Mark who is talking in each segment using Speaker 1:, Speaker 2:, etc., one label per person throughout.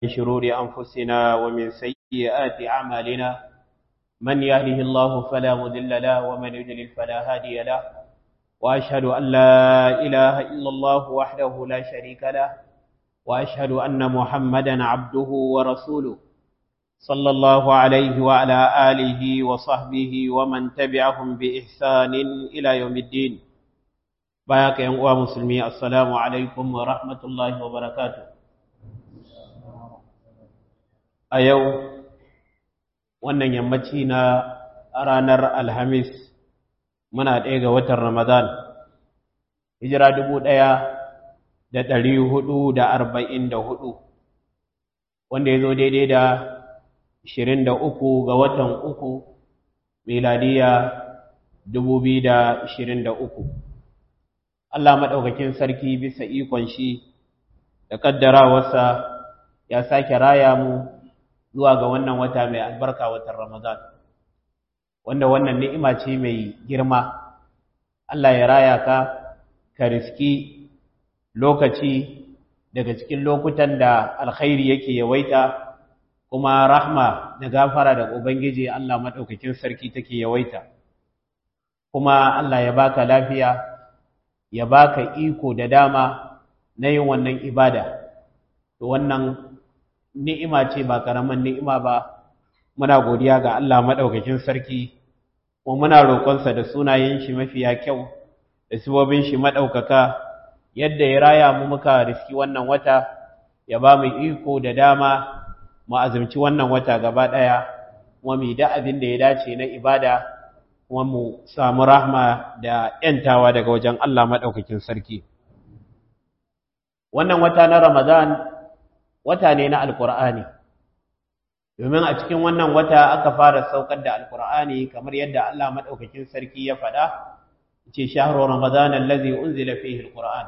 Speaker 1: من شرور أنفسنا ومن سيئات أعمالنا من يهده الله فلا مضل له ومن يضلل فلا هادي له وأشهد أن لا إله إلا الله وحده لا شريك له وأشهد أن محمدا عبده ورسوله صلى الله عليه وعلى آله وصحبه ومن تبعهم بإحسان إلى يوم الدين باياك يا مسلمي السلام عليكم ورحمة الله وبركاته a yau wannan yammaci na ranar alhamis muna ɗaya ga watan ramadan hijira dubu ɗaya da ɗari hudu da arba'in da hudu wanda ya zo daidai da ashirin da uku ga watan uku miladiya dubu biyu da ashirin da uku Allah maɗaukakin sarki bisa ikon shi da ƙaddarawarsa ya sake raya mu zuwa ga wannan wata mai albarka watan Ramadan wanda wannan ni'ima ce mai girma Allah ya raya ka ka riski lokaci daga cikin lokutan da alkhairi yake yawaita kuma rahma da gafara da ubangiji Allah madaukakin sarki take yawaita kuma Allah ya baka lafiya ya baka iko da dama na yin wannan ibada to wannan ni'ima ce ba karaman ni'ima ba muna godiya ga Allah madaukakin sarki kuma muna roƙonsa da sunayen shi mafiya kyau da sibobin shi madaukaka yadda ya raya mu muka riski wannan wata ya ba mu iko da dama mu azumci wannan wata gaba daya kuma mu da abin da ya dace na ibada kuma mu samu rahma da yantawa daga wajen Allah madaukakin sarki wannan wata na Ramadan wata ne na alkur'ani domin a cikin wannan wata aka fara saukar da alkur'ani kamar yadda Allah madaukakin sarki ya faɗa ce shahru ramadan allazi unzila fihi alquran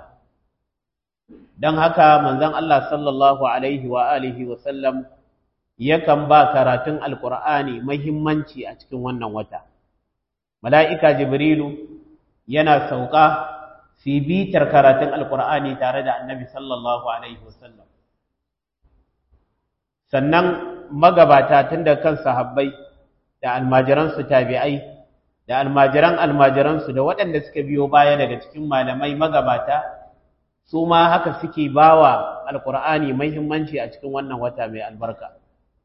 Speaker 1: dan haka manzon Allah sallallahu alaihi wa alihi wa sallam yakan ba karatun alkur'ani muhimmanci a cikin wannan wata mala'ika jibrilu yana sauka fi bitar karatun alkur'ani tare da annabi sallallahu alaihi wa sallam sannan magabata tun da kan sahabbai da almajiransu tabi'ai da almajiran almajiransu da waɗanda suka biyo baya daga cikin malamai magabata su ma haka suke bawa alkur'ani muhimmanci a cikin wannan wata mai albarka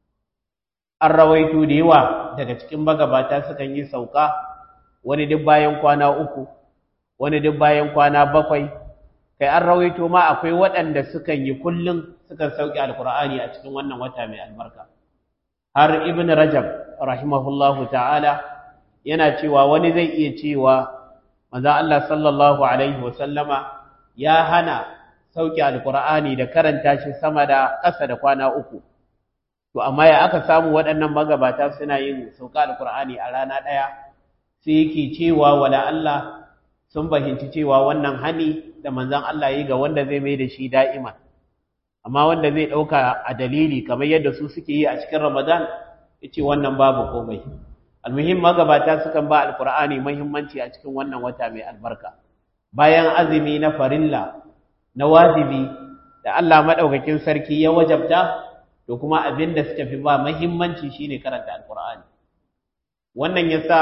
Speaker 1: an rawaito da yawa daga cikin magabata sukan yi sauka wani duk bayan kwana uku wani duk bayan kwana bakwai kai an rawaito ma akwai waɗanda sukan yi kullum sukan sauke alkur'ani a cikin wannan wata mai albarka har ibn rajab rahimahullahu ta'ala yana cewa wani zai iya cewa manzo Allah sallallahu alaihi wa sallama ya hana sauke alkur'ani da karanta shi sama da ƙasa da kwana uku to amma ya aka samu waɗannan magabata suna yin sauka alkur'ani a rana ɗaya sai yake cewa wala Allah sun fahimci cewa wannan hani da manzon Allah yi ga wanda zai mai da shi da'iman amma wanda zai ɗauka a dalili kamar yadda su suke yi a cikin Ramadan yace wannan babu komai almuhim magabata sukan ba alqur'ani muhimmanci a cikin wannan wata mai albarka bayan azumi na farilla na wajibi da Allah madaukakin sarki ya wajabta to kuma abin da suka fi ba muhimmanci shine karanta alqur'ani wannan yasa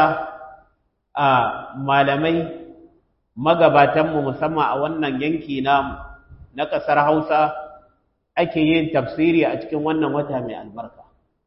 Speaker 1: a malamai magabatanmu musamman a wannan yanki namu na ƙasar Hausa ake yin tafsiri a cikin wannan wata mai albarka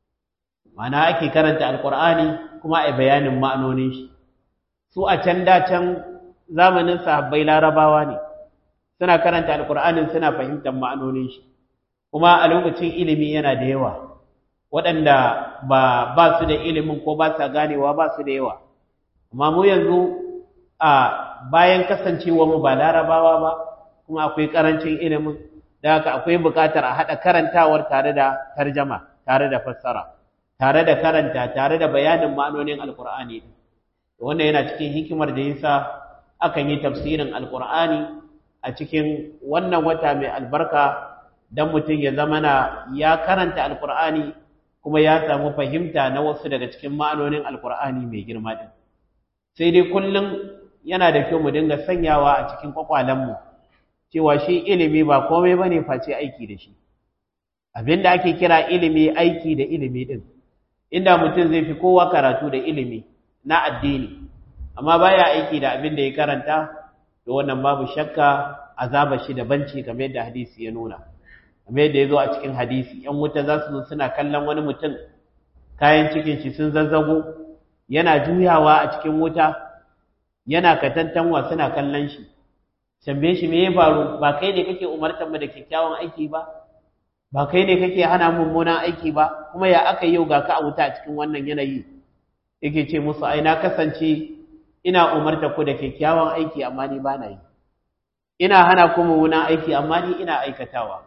Speaker 1: mana ake karanta alkur'ani kuma a bayanin ma'anonin shi su a can da can zamanin sahabbai larabawa ne suna karanta alkur'anin suna fahimtar ma'anonin shi kuma a lokacin ilimi yana da yawa waɗanda ba ba su da ilimin ko ba sa ganewa ba su da yawa amma mu yanzu a bayan kasancewa mu ba larabawa ba kuma akwai karancin ilimin da haka akwai buƙatar a haɗa karantawar tare da tarjama tare da fassara tare da karanta tare da bayanin ma'anonin alkur'ani wannan yana cikin hikimar da yasa akan yi tafsirin alkur'ani a cikin wannan wata mai albarka dan mutum ya zama na ya karanta alkur'ani kuma ya samu fahimta na wasu daga cikin ma'anonin alkur'ani mai girma din sai dai kullum yana da kyau mu dinga sanyawa a cikin kwakwalenmu cewa shi ilimi ba komai bane face aiki da shi abinda ake kira ilimi aiki da ilimi din inda mutum zai fi kowa karatu da ilimi na addini amma baya aiki da abin da ya karanta to wannan babu shakka azaba shi da banci kamar yadda hadisi ya nuna kamar yadda ya zo a cikin hadisi yan wuta za su zo suna kallon wani mutum kayan cikin shi sun zazzago yana juyawa a cikin wuta yana katantanwa suna kallon shi tambaye shi me ya faru ba kai ne kake umartar mu da kyakkyawan aiki ba ba kai ne kake hana mummunan aiki ba kuma ya aka yau ga ka a wuta a cikin wannan yanayi yake ce musu ai na kasance ina umarta ku da kyakkyawan aiki amma ni ba na yi ina hana ku mummunan aiki amma ni ina aikatawa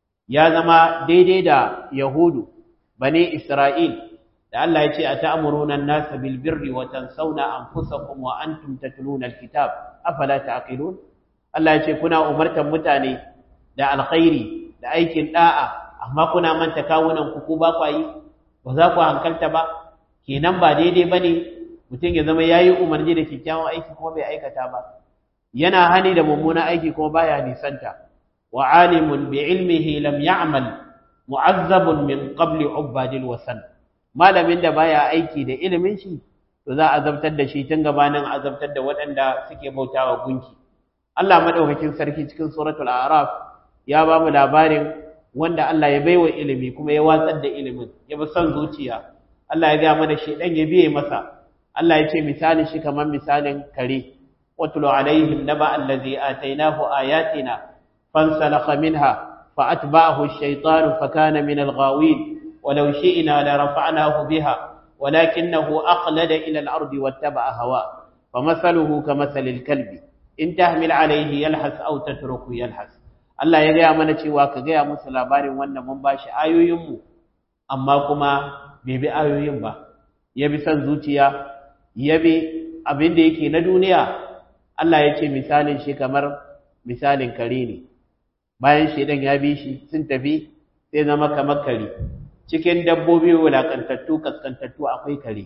Speaker 1: ya zama daidai da yahudu bani isra'il da Allah ya ce a ta'amuruna an-nasa bil birri wa tansawna anfusakum wa antum tatluna al-kitab afala ta'qilun Allah ya ce kuna umartan mutane da alkhairi da aikin da'a amma kuna manta kawunan ku ku ba ku yi ba za ku hankalta ba kenan ba daidai bane mutum ya zama yayi umarni da kyakkyawan aiki kuma bai aikata ba yana hani da mummunan aiki kuma baya nisanta wa alimun bi ilmihi lam ya'mal mu'azzabun min qabli ubadil wasan malamin da baya aiki da ilimin shi to za a azabtar da shi tun gabanin azabtar da waɗanda suke bautawa gunki Allah madaukakin sarki cikin suratul a'raf ya ba mu labarin wanda Allah ya baiwa ilimi kuma ya watsar da ilimin ya bi son zuciya Allah ya ga mana shedan ya biye masa Allah ya ce misalin shi kamar misalin kare watlu alaihim naba allazi atainahu ayatina fansalakha minha فأتبعه الشيطان فكان من الغاوين ولو شئنا لرفعناه بها ولكنه أخلد إلى الأرض واتبع هواه فمثله كمثل الكلب إن تهمل عليه يلحس أو تترك يلحس Allah ya gaya mana cewa ka gaya musu labarin wannan mun bashi ayoyinmu amma kuma bai bi ayoyin ba ya bi son zuciya ya bi abin da yake na duniya Allah ya ce misalin shi kamar misalin kare ne bayan shaidan ya bi shi sun tafi sai zama kamar kare cikin dabbobi wulakantattu kaskantattu akwai kare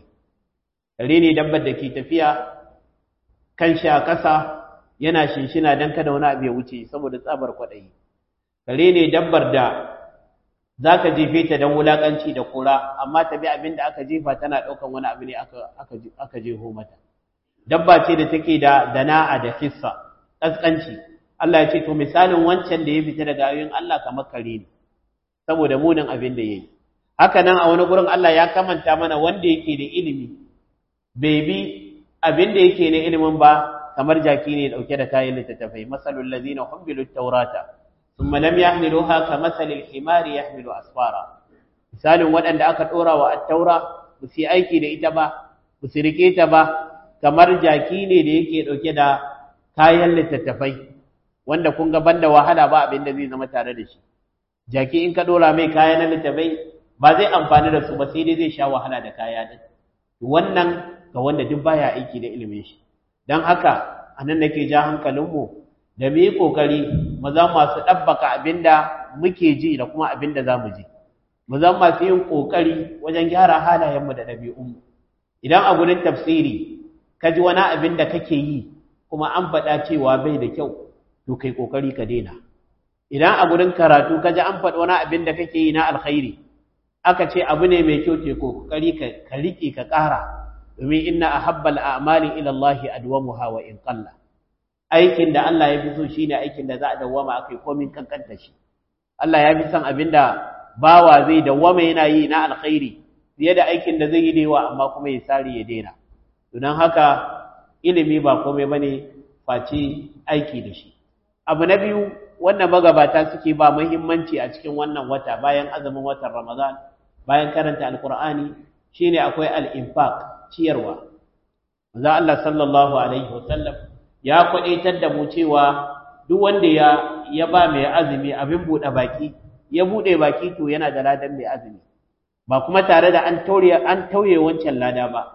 Speaker 1: kare ne dabbar da ke tafiya kan shi a ƙasa yana shinshina don kada wani abu ya wuce saboda tsabar kwaɗayi kare ne dabbar da za ka jefe ta don wulaƙanci da kura amma ta bi abin da aka jefa tana ɗaukan wani abu ne aka jeho mata dabba ce da take da dana'a da kissa ƙasƙanci Allah ya ce to misalin wancan da ya fita daga ayoyin Allah kamar kare ne saboda munin abin da yayi haka nan a wani gurin Allah ya kamanta mana wanda yake da ilimi bai bi abin da yake na ilimin ba kamar jaki ne dauke da kayan littattafai masalul ladina hummilut tawrata thumma lam yahmiluha kamathalil himari yahmilu asfara misalin waɗanda aka dora wa at-taura ba su yi aiki da ita ba ba su rike ta ba kamar jaki ne da yake dauke da kayan littattafai wanda kun ga banda wahala ba abin da zai zama tare da shi jaki in ka dora mai kaya na littafai ba zai amfani da su ba sai dai zai sha wahala da kaya din wannan ga wanda duk baya aiki da ilimin shi dan haka anan nake ja hankalinmu da mu yi kokari mu za masu dabbaka abinda muke ji da kuma abinda za mu ji mu za masu yin kokari wajen gyara halayenmu da ɗabi'unmu idan a gurin tafsiri ka ji wani abin da kake yi kuma an faɗa cewa bai da kyau to kai kokari ka daina idan a gurin karatu kaji an faɗi wani abin da kake yi na alkhairi aka ce abu ne mai kyau ce kokari ka ka rike ka ƙara domin inna ahabbal a'mali ila Allah adwamuha wa in qalla aikin da Allah ya fi so shine aikin da za a dawwama akai komin kankanta shi Allah ya fi son abin da bawa zai dawwama yana yi na alkhairi fiye da aikin da zai yi da yawa amma kuma ya sare ya daina don haka ilimi ba komai bane face aiki da shi abu na biyu wanda magabata suke ba muhimmanci a cikin wannan wata bayan azumin watan Ramadan bayan karanta alkur'ani shine akwai al-infaq ciyarwa manzo Allah sallallahu alaihi wasallam ya kwadaitar da mu cewa duk wanda ya ya ba mai azumi abin bude baki ya bude baki to yana da ladan mai azumi ba kuma tare da an tauye an tauye wancan lada ba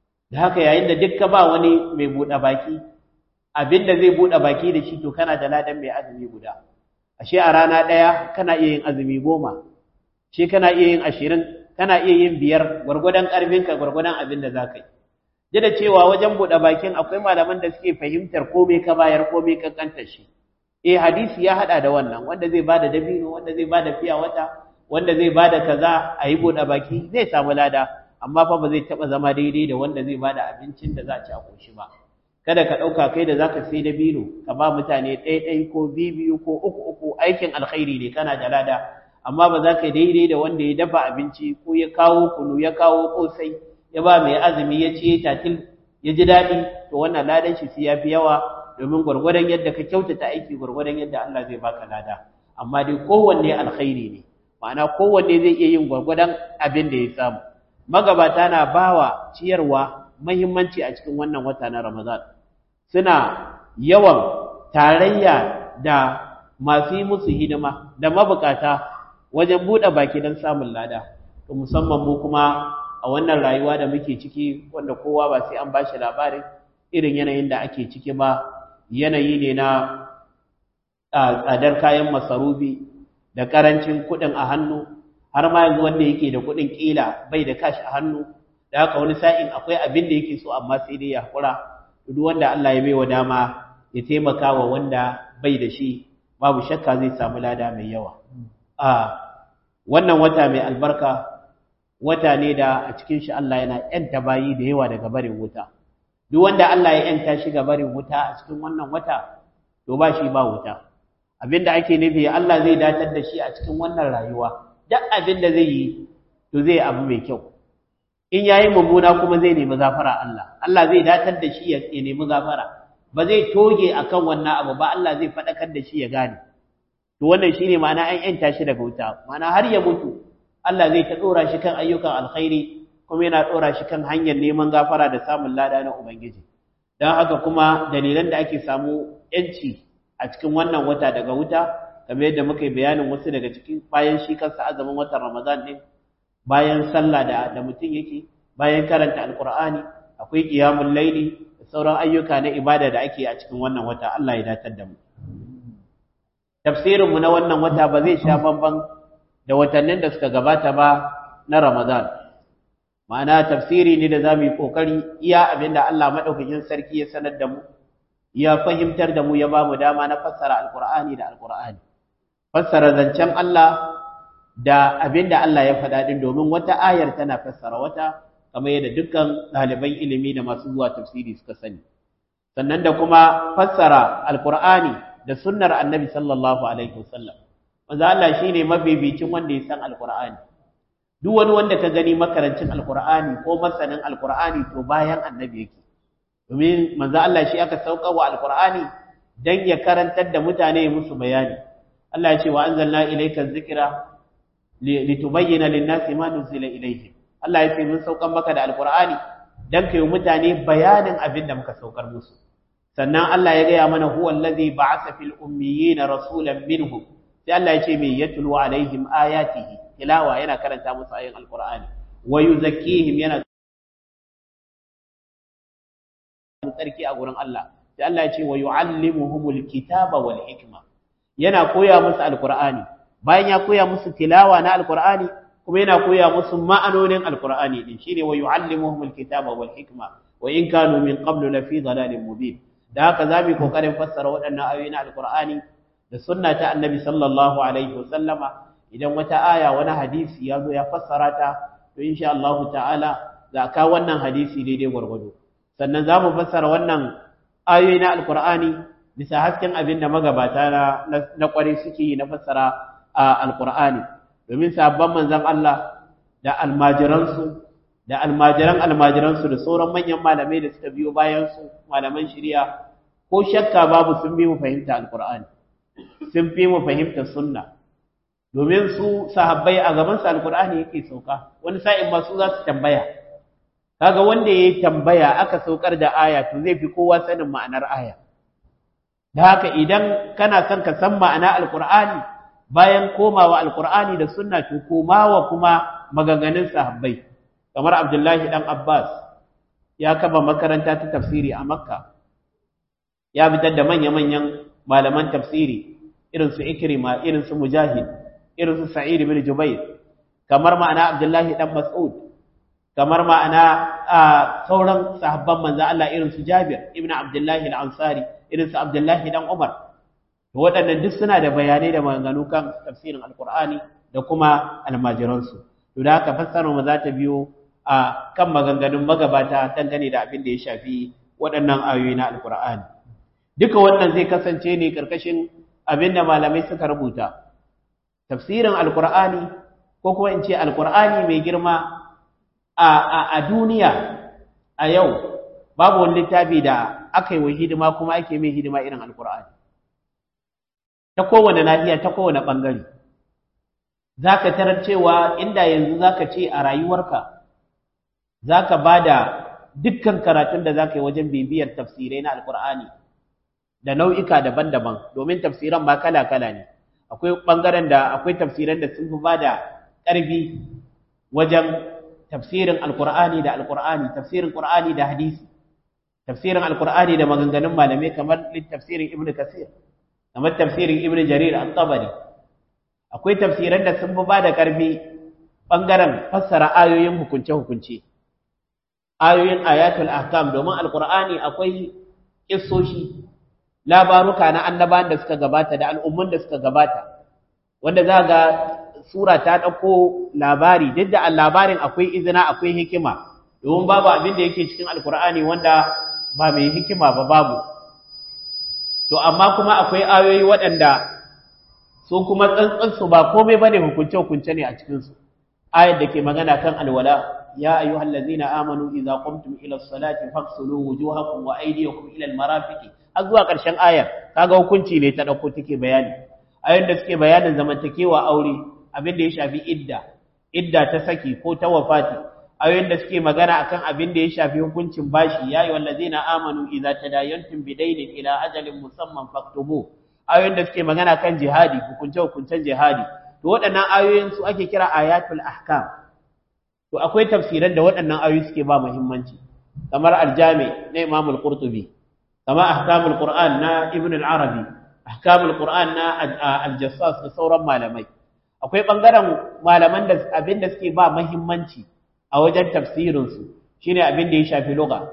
Speaker 1: da haka yayin da dukka ba wani mai bude baki abinda zai bude baki da shi to kana da ladan mai azumi guda ashe a rana daya kana iya yin azumi goma shi kana iya yin ashirin kana iya yin biyar gwargwadon karfinka gwargwadon abin da za ka yi duk da cewa wajen buɗe bakin akwai malaman da suke fahimtar komai ka bayar komai kankanta shi eh hadisi ya hada da wannan wanda zai bada dabino wanda zai bada fiya wata wanda zai bada kaza a yi buɗe baki zai samu lada amma fa ba zai taɓa zama daidai da wanda zai bada abincin da za a ci a ƙoshi ba kada ka ɗauka kai da zaka sai da bino ka ba mutane ɗaya ko biyu ko uku uku aikin alkhairi ne kana da lada amma ba za ka daidai da wanda ya dafa abinci ko ya kawo kunu ya kawo kosai ya ba mai azumi ya ci tatil ya ji daɗi to wannan ladan shi sai ya fi yawa domin gwargwadon yadda ka kyautata aiki gwargwadon yadda Allah zai baka lada amma dai kowanne alkhairi ne ma'ana kowanne zai iya yin gwargwadon abin da ya samu magabata na bawa ciyarwa muhimmanci a cikin wannan wata na Ramadan suna yawan tarayya da masu yi musu hidima da mabukata wajen buɗe baki don samun lada to musamman mu kuma a wannan rayuwa da muke ciki wanda kowa ba sai an bashi labarin irin yanayin da ake ciki ba yanayi ne na tsadar kayan masarufi da karancin kuɗin a hannu har ma yanzu wanda yake da kuɗin ƙila bai da kashi a hannu da haka wani sa'in akwai abin da yake so amma sai dai ya haƙura duk wanda Allah ya baiwa dama ya taimaka wa wanda bai da shi babu shakka zai samu lada mai yawa a wannan wata mai albarka wata ne da a cikin shi Allah yana yanta bayi da yawa daga barin wuta duk wanda Allah ya yanta shi ga barin wuta a cikin wannan wata to ba shi ba wuta abinda ake nufi Allah zai datar da shi a cikin wannan rayuwa duk abin da zai yi to zai abu mai kyau in yayi mummuna kuma zai nemi gafara Allah Allah zai datar da shi ya nemi gafara ba zai toge akan wannan abu ba Allah zai fadakar da shi ya gane to wannan shine ma'ana an yanta shi daga wuta ma'ana har ya mutu Allah zai ta dora shi kan ayyukan alkhairi kuma yana dora shi kan hanyar neman gafara da samun lada na ubangiji dan haka kuma dalilan da ake samu yanci a cikin wannan wata daga wuta kamar yadda muka yi bayanin wasu daga cikin bayan shi kansa azumin watan Ramadan din bayan sallah da da mutum yake bayan karanta alqur'ani akwai qiyamul laili da sauran ayyuka na ibada da ake a cikin wannan wata Allah ya datar da mu tafsirin mu na wannan wata ba zai sha bamban da watannin da suka gabata ba na Ramadan ma'ana tafsiri ne da zamu yi kokari iya abinda Allah madaukakin sarki ya sanar da mu ya fahimtar da mu ya ba mu dama na fassara alqur'ani da alqur'ani fassara zancen Allah da abinda Allah ya faɗa din domin wata ayar tana fassara wata kamar yadda dukkan ɗaliban ilimi da masu zuwa tafsiri suka sani sannan da kuma fassara alqur'ani da sunnar annabi sallallahu alaihi wasallam manzo Allah shine mabibicin wanda ya san alqur'ani duk wani wanda ka gani makarancin alqur'ani ko masanin alqur'ani to bayan annabi yake domin manzo Allah shi aka sauka wa alqur'ani dan ya karantar da mutane musu bayani Allah ya ce wa anzalna ilayka dhikra litubayyana lin-nasi ma nuzila ilayhim Allah ya ce mun saukan maka da alqur'ani dan kai mutane bayanin abin da muka saukar musu sannan Allah ya gaya mana huwa allazi ba'atha fil ummiyina rasulan minhum sai Allah ya ce me yatlu alaihim ayatihi tilawa yana karanta musu ayoyin alqur'ani wa yuzakkihim yana tsarki a gurin Allah sai Allah ya ce wa yuallimuhumul kitaba wal hikma yana koya musu alqur'ani bayan ya koya musu tilawa na alqur'ani kuma yana koya musu ma'anonin alqur'ani din shine wa yuallimuhumul kitaba wal hikma wa in kanu min qablu lafi dhalalin mubin da haka zamu kokarin fassara waɗannan ayoyi na alqur'ani da sunna ta annabi sallallahu alaihi wasallama idan wata aya wani hadisi ya zo ya fassara ta to insha Allah ta'ala za ka wannan hadisi daidai gwargwado sannan za mu fassara wannan ayoyi na alqur'ani bisa hasken abin da magabata na na kware suke yi na fassara alqur'ani domin sabban manzon Allah da almajiransu da almajiran almajiransu da sauran manyan malamai da suka biyo bayan su malaman shari'a ko shakka babu sun bi mu fahimta alqur'ani sun fi mu fahimta sunna domin su sahabbai a gaban su alqur'ani yake sauka wani sa'in ma su za su tambaya kaga wanda yayi tambaya aka saukar da aya to zai fi kowa sanin ma'anar aya da haka idan kana son ka san ma'ana alqur'ani bayan komawa alqur'ani da sunna to komawa kuma maganganun sahabbai kamar Abdullahi dan Abbas ya kaba makaranta ta tafsiri a Makka ya fitar da manya-manyan malaman tafsiri irin su Ikrima irin su Mujahid irin su Sa'id ibn Jubair kamar ma'ana Abdullahi dan Mas'ud kamar ma'ana sauran sahabban manzo Allah irin su Jabir ibn Abdullahi al-Ansari irin su Abdullahi dan Umar waɗannan duk suna da bayanai da maganganu kan tafsirin Alƙur'ani da kuma almajiransu to da haka fassarar mu za ta biyo a kan maganganun magabata dangane da abin da ya shafi waɗannan ayoyi na alkur'ani duka wannan zai kasance ne ƙarƙashin abin da malamai suka rubuta tafsirin alkur'ani ko kuma in ce alkur'ani mai girma a duniya a yau babu wani littafi da aka yi wa hidima kuma ake mai hidima irin alkur'ani ta kowane nahiya ta kowane ɓangare za ka tarar cewa inda yanzu za ka ce a rayuwarka za ka ba da dukkan karatun da za ka yi wajen bibiyar tafsirai na alkur'ani da nau'ika daban-daban domin tafsiran ba kala-kala ne akwai ɓangaren da akwai tafsiran da sun fi ba da ƙarfi wajen tafsirin alkur'ani da alkur'ani tafsirin qur'ani da hadisi tafsirin alkur'ani da maganganun malamai kamar tafsirin ibnu kasir kamar tafsirin ibnu jarir at-tabari akwai tafsiran da sun fi ba da ƙarfi ɓangaren fassara ayoyin hukunce-hukunce ayoyin ayatul ahkam domin alkur'ani akwai kissoshi labaruka na annabawan da suka gabata da al'ummun da suka gabata wanda za ga sura ta ɗauko labari duk da labarin akwai izina akwai hikima domin babu abin da yake cikin alkur'ani wanda ba mai hikima ba babu to amma kuma akwai ayoyi waɗanda su kuma tsantsansu ba komai ba ne hukunce-hukunce ne a cikinsu ayar da ke magana kan alwala يا أيها الذين آمنوا إذا قمتم إلى الصلاة فاغسلوا وجوهكم وأيديكم إلى المرافق أزوا ƙarshen ayar kaga hukunci ne ta dauko take bayani ayoyin da suke bayanin zamantakewa aure abin da ya shafi idda idda ta saki ko ta wafati ayoyin da suke magana akan abin da ya shafi hukuncin bashi ya ayyuhal ladzina amanu idza tadayantum bidaynin ila ajalin musamman faktubu ayoyin da suke magana kan jihadi hukunce hukuncen jihadi to waɗannan ayoyin su ake kira ayatul ahkam to akwai tafsiran da waɗannan ayoyi suke ba muhimmanci kamar aljami na Imam al-Qurtubi kamar ahkamul Qur'an na Ibn al-Arabi ahkamul Qur'an na al-Jassas da sauran malamai akwai bangaren malaman da abin da suke ba muhimmanci a wajen tafsirin su shine abin da ya shafi lugha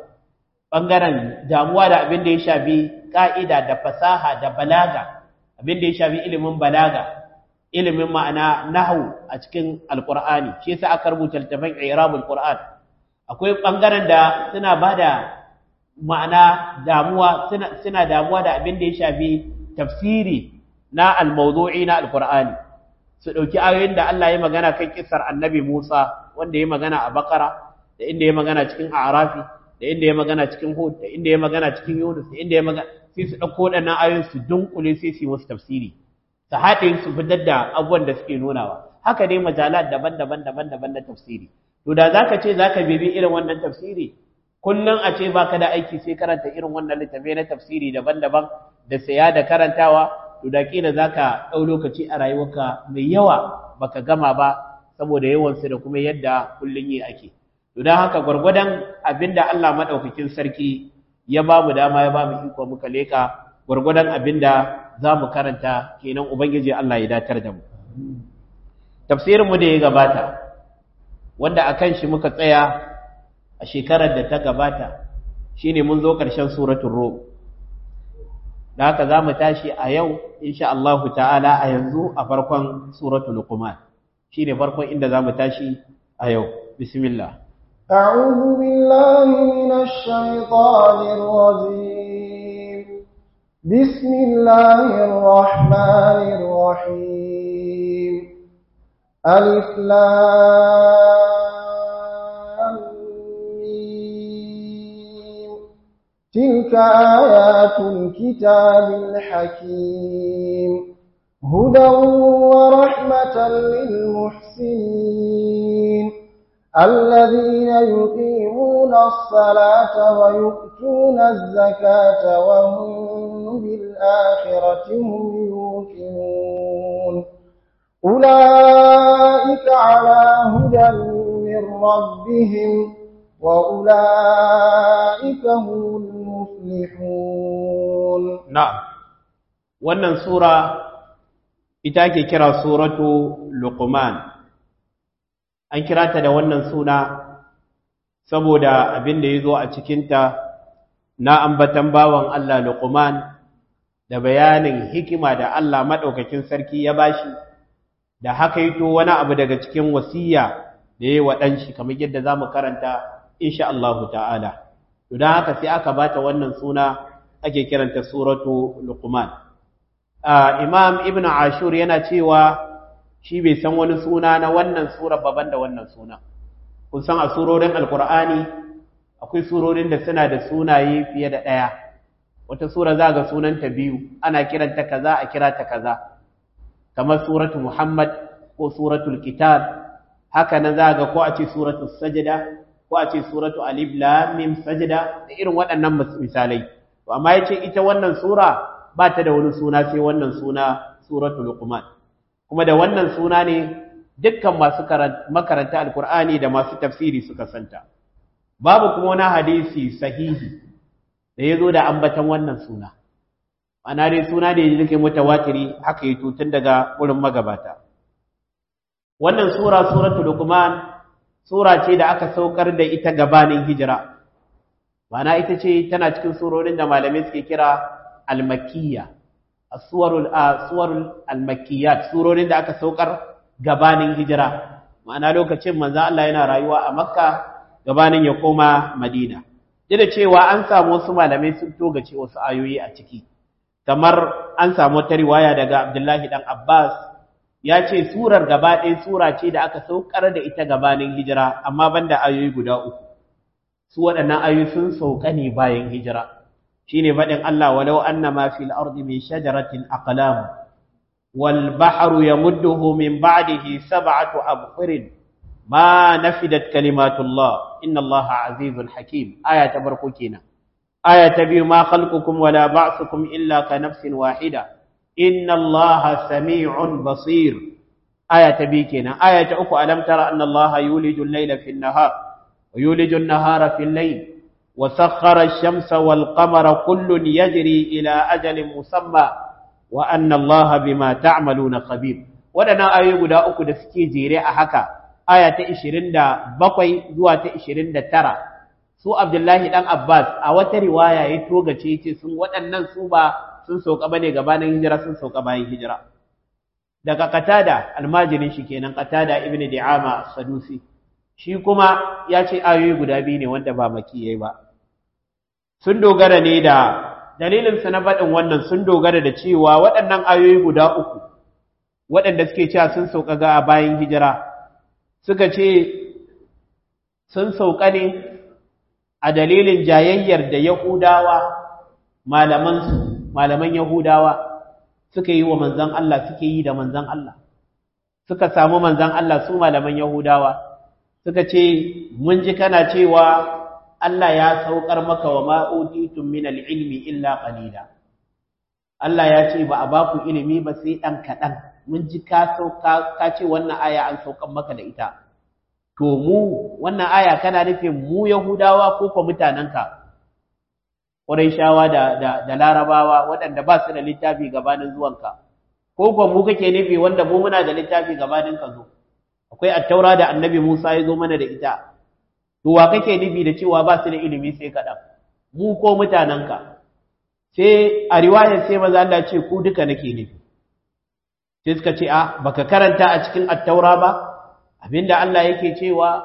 Speaker 1: bangaren damuwa da abin da ya shafi ka'ida da fasaha da balaga abin da ya shafi ilimin balaga ilimin ma'ana nahu a cikin alkur'ani shi yasa aka rubuta littafin i'rabul qur'an akwai bangaren da suna bada ma'ana damuwa suna suna damuwa da abin da ya shafi tafsiri na al-mawdu'i na alkur'ani su dauki ayoyin da Allah ya magana kan kissar annabi Musa wanda ya magana a Bakara da inda ya magana cikin A'rafi da inda ya magana cikin Hud da inda ya magana cikin Yunus da inda ya magana sai su dauko waɗannan ayoyin su dunkule sai su yi musu tafsiri su haɗe su fitar da abubuwan da suke nunawa haka dai majalat daban-daban daban-daban na tafsiri to da zaka ce zaka bibi irin wannan tafsiri kullum a ce baka da aiki sai karanta irin wannan littafai na tafsiri daban-daban da saya da karantawa to da kila zaka ɗau lokaci a rayuwarka mai yawa baka gama ba saboda yawan su da kuma yadda kullun yi ake to dan haka gwargwadon abinda Allah madaukakin sarki ya ba mu dama ya ba mu iko muka leka gwargwadon abinda za mu karanta kenan Ubangiji Allah ya datar da mu. Tafsirinmu da ya gabata, wanda a kan shi muka tsaya a shekarar da ta gabata, shi ne mun zo ƙarshen suratun Rom. Da haka za mu tashi a yau, insha Allah ta'ala a yanzu a farkon suratun Luqman. Shi ne farkon inda za mu tashi a yau. Bismillah.
Speaker 2: أعوذ بالله من الشيطان الرجيم بسم الله الرحمن الرحيم ألف لام تلك آيات الكتاب الحكيم هدى ورحمة للمحسنين الذين يقيمون الصلاة ويؤتون الزكاة وهم بالآخرة هم يوقنون أولئك على هدى من ربهم وأولئك هم المفلحون
Speaker 1: نعم wannan sura ita ake kira suratu luqman an kira ta da wannan suna saboda abin da ya zo a cikinta na ambatan bawan Allah luqman da bayanin hikima da Allah maɗaukakin sarki ya bashi da haka yi to wani abu daga cikin wasiya da ya yi wa ɗanshi kamar yadda za mu karanta insha Allah ta'ala to don haka sai aka bata wannan suna ake kiranta suratu luqman imam ibn ashur yana cewa shi bai san wani suna na wannan sura baban da wannan suna kun san a surorin alkur'ani akwai surorin da suna da sunaye fiye da ɗaya wata sura za ga sunanta biyu ana kiranta kaza a kira ta kaza kamar suratu muhammad ko suratul kitab haka nan za ga ko a ce suratul sajda ko a ce suratu alif lam mim sajda da irin waɗannan misalai to amma yace ita wannan sura ba ta da wani suna sai wannan suna suratul luqman kuma da wannan suna ne dukkan masu makaranta alkur'ani da masu tafsiri suka santa babu kuma wani hadisi sahihi da ya zo da ambatan wannan suna ana dai suna da ya yake mutawatiri haka yi tutun daga wurin magabata wannan sura suratul luqman sura ce da aka saukar da ita gabanin hijira ma'ana ita ce tana cikin surorin da malamai suke kira al-makkiyya as-suwarul suwarul al-makkiyat surorin da aka saukar gabanin hijira ma'ana lokacin manzo Allah yana rayuwa a Makka gabanin ya koma Madina duk da cewa an samu wasu malamai sun togace wasu ayoyi a ciki kamar an samu wata riwaya daga Abdullahi dan Abbas ya ce surar gaba ɗaya sura ce da aka saukar da ita gabanin hijira amma banda ayoyi guda uku su waɗannan ayoyi sun sauka ne bayan hijira shine faɗin Allah walau annama fil ardi min shajaratin aqlam wal bahru yamudduhu min ba'dihi sab'atu abhurin ma nafidat kalimatullah inna Allah azizun hakim aya ta barko kenan aya ta biyu ma khalqukum wala ba'thukum illa ka nafsin wahida inna Allah sami'un basir aya ta biyu kenan aya ta uku alam tara anna Allah yuliju al-layla fi an-nahar wa yuliju an-nahara fi al-layl وسخر الشمس والقمر كل يجري إلى أجل مسمى وأن الله بما تعملون خبير ودنا آية guda uku da suke jere a haka aya ta 27 zuwa ta 29 su Abdullahi dan Abbas a wata riwaya ya togace yace sun waɗannan su ba sun sauka bane gabanin hijira sun sauka bayan hijira daga Qatada almajirin shi kenan Qatada ibn Di'ama Sadusi shi kuma ya ce ayoyi guda biyu ne wanda ba makiyai ba sun dogara ne da dalilinsa na faɗin wannan sun dogara da cewa waɗannan ayoyi guda uku waɗanda suke cewa sun sauka ga bayan hijira suka ce sun sauka ne a dalilin jayayyar da yahudawa malamansu malaman yahudawa suka yi wa manzan Allah suke yi da manzan Allah suka samu manzan Allah su malaman yahudawa suka ce mun ji kana cewa Allah ya saukar maka wa ma'utitum min al-ilmi illa qalila Allah ya ce ba a ba ku ilimi ba sai dan kadan mun ji ka sauka ka ce wannan aya an saukar maka da ita to mu wannan aya kana nufin mu Yahudawa ko ko mutanenka Qurayshawa da da, da Larabawa waɗanda ba su da littafi gabanin zuwanka ko ko mu kake nufi wanda mu muna da littafi gabanin ka zo akwai attaura da annabi Musa ya zo mana da ita to wa kake nufi da cewa ba su da ilimi sai kaɗan mu ko mutanenka sai a riwayar sai maza Allah ce ku duka nake nufi sai suka ce a baka karanta a cikin attaura ba abinda Allah yake cewa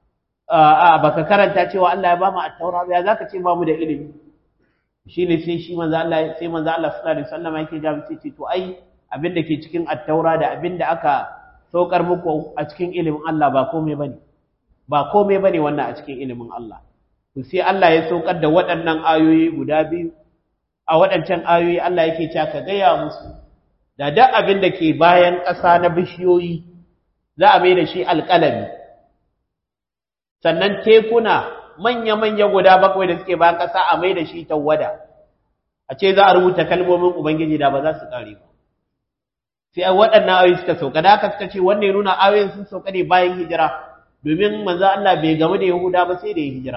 Speaker 1: a baka karanta cewa Allah ya ba mu attaura ba ya zaka ce ba mu da ilimi shine sai shi manzo Allah sai manzo Allah sallallahu alaihi wasallam yake ga mu ce to ai abinda ke cikin attaura da abinda aka saukar muku a cikin ilimin Allah ba komai bane ba komai bane wannan a cikin ilimin Allah to sai Allah ya saukar da waɗannan ayoyi guda biyu a waɗancan ayoyi Allah yake cewa ka gaya musu da duk abin da ke bayan ƙasa na bishiyoyi za a mai da shi alƙalami sannan tekuna manya-manya guda bakwai da suke bayan ƙasa a mai da shi tawwada a ce za a rubuta kalmomin Ubangiji da ba za su ƙare ba sai waɗannan ayoyi suka sauka da haka suka ce wannan ya nuna ayoyin sun sauka ne bayan hijira domin manzo Allah bai gamu da Yahuda ba sai da ya hijira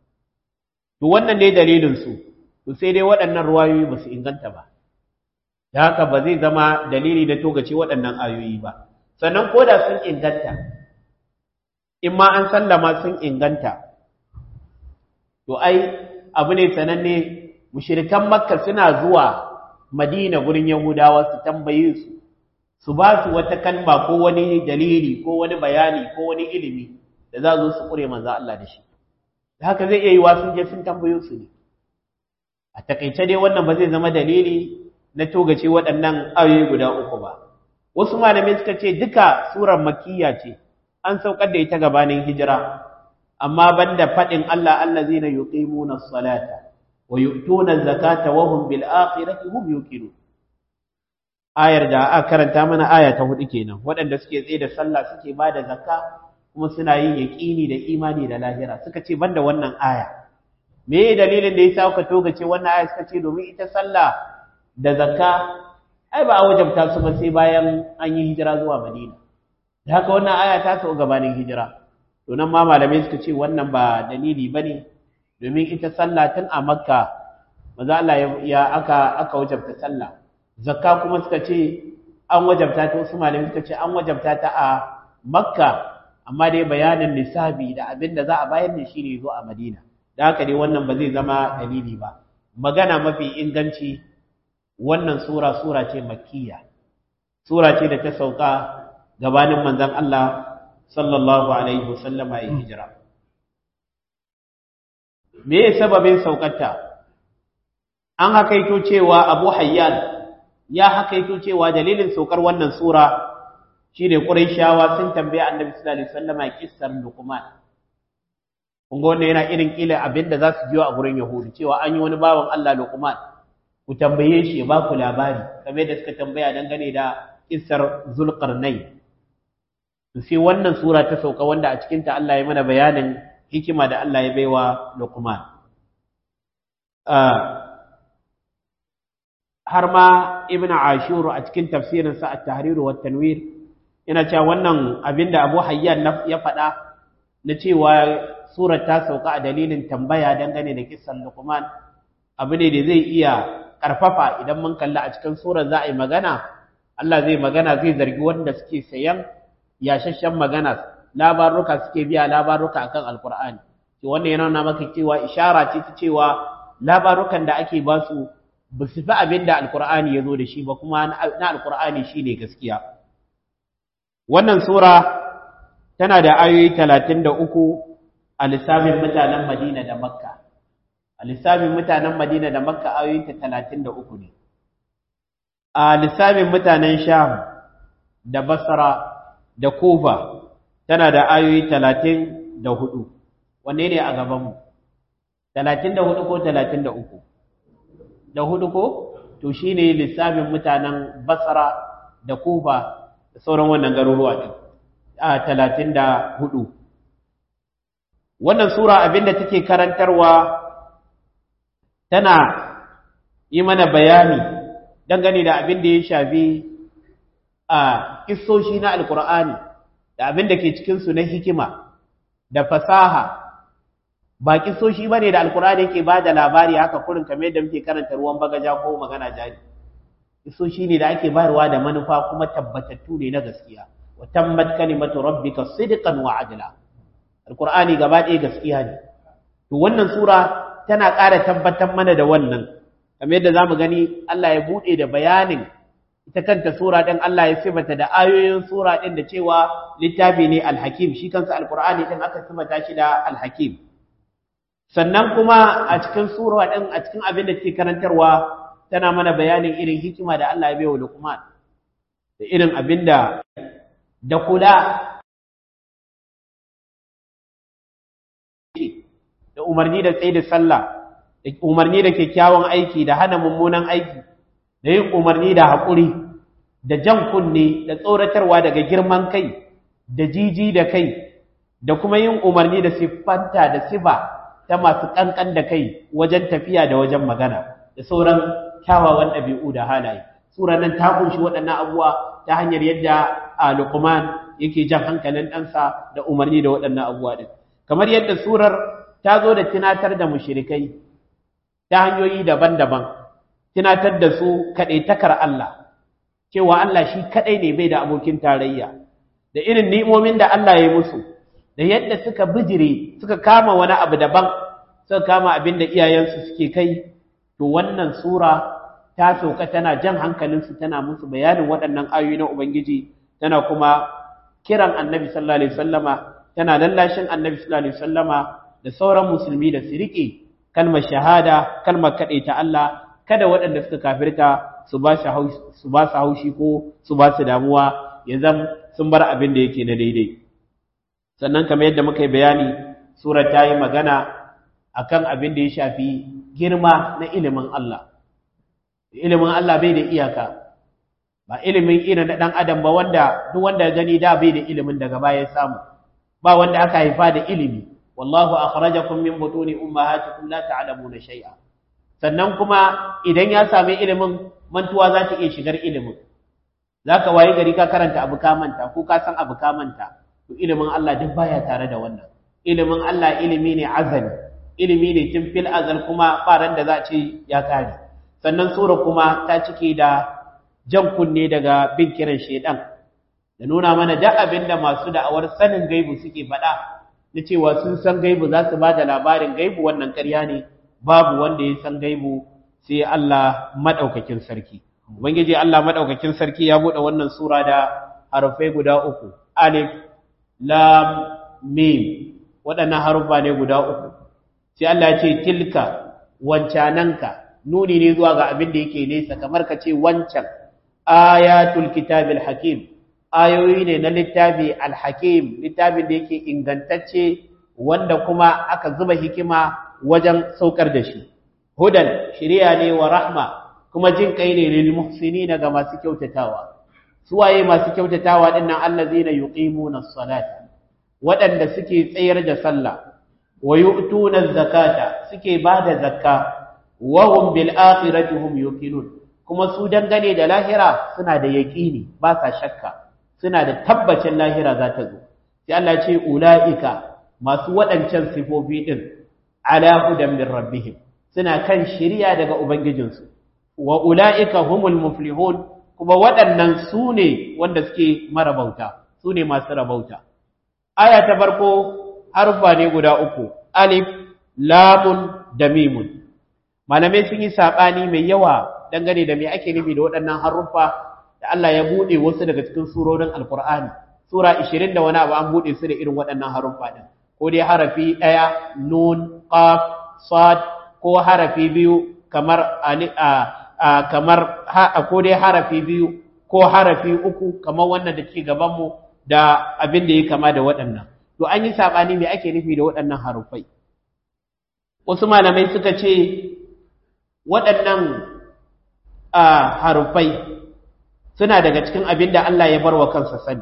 Speaker 1: to wannan ne dalilin su to sai dai waɗannan ruwayoyi ba su inganta ba da haka ba zai zama dalili da togace waɗannan ayoyi ba sannan ko da sun inganta in ma an sallama sun inganta to ai abu ne sananne mushrikan makka suna zuwa madina gurin yahudawa su tambaye su su ba su wata kalma ko wani dalili ko wani bayani ko wani ilimi da za su su kure manzo Allah da shi da haka zai iya yi wa sun je sun tambayo su ne a takaice dai wannan ba zai zama dalili na togace waɗannan ayoyi guda uku ba wasu malamai suka ce duka surar makiyya ce an saukar da ita gabanin hijira amma banda faɗin Allah allazina yuqimuna as-salata wa yu'tuna az-zakata wa hum bil akhirati hum yuqinun ayar da aka karanta mana aya ta hudu kenan waɗanda suke tsaye da sallah suke ba da zakka kuma suna yin yaƙini da imani da lahira suka ce banda wannan aya me dalilin da yasa aka toga ce wannan aya suka ce domin ita sallah da zakka ai ba a wajabta su ba sai bayan an yi hijira zuwa Madina da haka wannan aya ta sau gabanin hijira to nan ma malamai suka ce wannan ba dalili bane domin ita sallah tun a Makka maza Allah ya aka aka wajabta sallah zakka kuma suka ce an wajabta ta wasu malamai suka ce an wajabta ta a Makka amma dai bayanin nisabi da abin da za a bayar da shi ne zo a Madina da haka dai wannan ba zai zama dalili ba magana mafi inganci wannan sura sura ce makkiya sura ce da ta sauka gabanin manzon Allah sallallahu alaihi wasallama ya hijira me ya sababin saukarta an hakaito cewa Abu Hayyan ya hakaito cewa dalilin saukar wannan sura shine Qurayshawa sun tambaye Annabi sallallahu alaihi wasallama kissar Luqman kun ga wannan yana irin kila abinda za su jiyo a gurin Yahudu cewa an yi wani bawan Allah Luqman ku tambaye shi ba ku labari kamar da suka tambaya dangane da kissar Zulqarnain to sai wannan sura ta sauka wanda a cikin ta Allah ya mana bayanin hikima da Allah ya baiwa Luqman har ma Ibn Ashur a cikin tafsirinsa At-Tahrir wa Tanwir yana cewa wannan abinda Abu Hayyan ya faɗa na cewa surar ta sauka a dalilin tambaya dangane da kissan Luqman abu ne da zai iya karfafa idan mun kalla a cikin surar za a yi magana Allah zai magana zai zargi wanda suke sayan yashashshen magana labaruka suke biya labaruka akan alkur'ani to wannan yana nuna maka cewa ishara ce ta cewa labarukan da ake ba su ba su fi abin da alkur'ani ya zo da shi ba kuma na alkur'ani shine gaskiya wannan sura tana da ayoyi talatin da uku a lissafin mutanen madina da makka a lissafin mutanen madina da makka ayoyinta talatin da uku ne a lissafin mutanen sham da basra da kufa tana da ayoyi talatin da hudu wanne ne a gabanmu talatin da hudu ko talatin da uku da hudu ko to shi ne lissafin mutanen basra da kufa da sauran wannan garuruwa ɗin a talatin da hudu wannan sura abinda take karantarwa tana yi mana bayani dangane da abin da ya shafi a kissoshi na alkur'ani da abin da ke cikinsu na hikima da fasaha ba kissoshi ba ne da alkur'ani yake ba da labari haka kurin kamar yadda muke karanta ruwan bagaja ko magana jari kissoshi ne da ake bayarwa da manufa kuma tabbatattu ne na gaskiya wa tammat kalimatu rabbika sidqan wa adla alkur'ani gaba ɗaya gaskiya ne to wannan sura tana ƙara tabbatar mana da wannan kamar yadda zamu gani Allah ya bude da bayanin ita kanta sura din Allah ya sifata da ayoyin sura din da cewa littafi ne alhakim shi kansa alqur'ani din aka sifata shi da alhakim sannan kuma a cikin sura din a cikin abin da take karantarwa tana mana bayanin irin hikima da Allah ya bai wa Luqman da irin abin da da kula da umarni da tsaye da sallah da umarni da kyakkyawan aiki da hana mummunan aiki da yin umarni da haƙuri da jan kunne da tsoratarwa daga girman kai da jiji da kai da kuma yin umarni da siffanta da sifa ta masu ƙanƙan da kai wajen tafiya da wajen magana da sauran kyawawan ɗabi'u da halaye sura nan ta kunshi waɗannan abubuwa ta hanyar yadda a Luqman yake jan hankalin ɗansa da umarni da waɗannan abubuwa ɗin kamar yadda surar ta zo da tunatar da mushrikai ta hanyoyi daban-daban tunatar da su kaɗaitakar Allah cewa Allah shi kaɗai ne bai da abokin tarayya da irin ni'imomin da Allah ya yi musu da yadda suka bijire suka kama wani abu daban suka kama abin da iyayensu suke kai to wannan sura ta sauka tana jan hankalinsu tana musu bayanin waɗannan ayoyi na ubangiji tana kuma kiran annabi sallallahu alaihi wasallama tana lallashin annabi sallallahu alaihi wasallama da sauran musulmi da su riƙe kalmar shahada kalmar kaɗai ta Allah kada waɗanda suka kafirta su ba su haushi ko su ba su damuwa ya zam sun bar abin da yake na daidai sannan kamar yadda muka yi bayani sura ta yi magana akan abin da ya shafi girma na ilimin Allah ilimin Allah bai da iyaka ba ilimin irin na ɗan adam ba wanda duk wanda ya gani da bai da ilimin daga baya samu ba wanda aka haifa da ilimi wallahu akhrajakum min butuni ummahatikum la ta'lamuna shay'a sannan kuma idan ya sami ilimin mantuwa za ta iya shigar ilimin zaka waye gari ka karanta abu ka manta ko ka san abu ka manta to ilimin Allah duk baya tare da wannan ilimin Allah ilimi ne azali ilimi ne tun fil azal kuma faran da za a ce ya kare sannan sura kuma ta cike da jan kunne daga bin kiran shedan da nuna mana da abin da masu da'awar sanin gaibu suke faɗa na cewa sun san gaibu za su ba da labarin gaibu wannan ƙarya ne babu wanda ya san gaibu sai Allah maɗaukakin sarki ubangiji Allah maɗaukakin sarki ya buɗe wannan sura da harafai guda uku alif lam mim waɗannan harufa ne guda uku sai Allah ya ce tilka wancananka nuni ne zuwa ga abin da yake nesa kamar ka ce wancan ayatul kitabil hakim ayoyi ne na littafi alhakim littafin da yake ingantacce wanda kuma aka zuba hikima wajen saukar da shi hudan shiriya ne wa rahma kuma jin kai ne lil muhsinina ga masu kyautatawa suwaye masu kyautatawa dinnan allazina yuqimuna as-salata waɗanda suke tsayar da sallah wa yu'tuna zakata suke bada zakka wa hum bil akhirati hum yuqinun kuma su dangane da lahira suna da yaqini ba sa shakka suna da tabbacin lahira za ta zo sai Allah ce ulaika masu waɗancan sifofi din ala hudan min rabbihim suna kan shiriya daga ubangijinsu wa ulaika humul muflihun kuma waɗannan su ne wanda suke marabauta su ne masu rabauta aya ta farko harfa ne guda uku alif lamun da mimun malamai sun yi saɓani mai yawa dangane da me ake nufi da waɗannan haruffa da Allah ya buɗe wasu daga cikin surorin alkur'ani sura 20 da wani abu an buɗe su da irin waɗannan haruffa din ko dai harafi ɗaya nun qaf sad ko harafi biyu kamar ali a kamar ko dai harafi biyu ko harafi uku kamar wannan da ke gaban mu da abin da ya kama da waɗannan to an yi saɓani me ake nufi da waɗannan haruffai wasu malamai suka ce waɗannan haruffai suna daga cikin abin da Allah ya bar wa kansa sani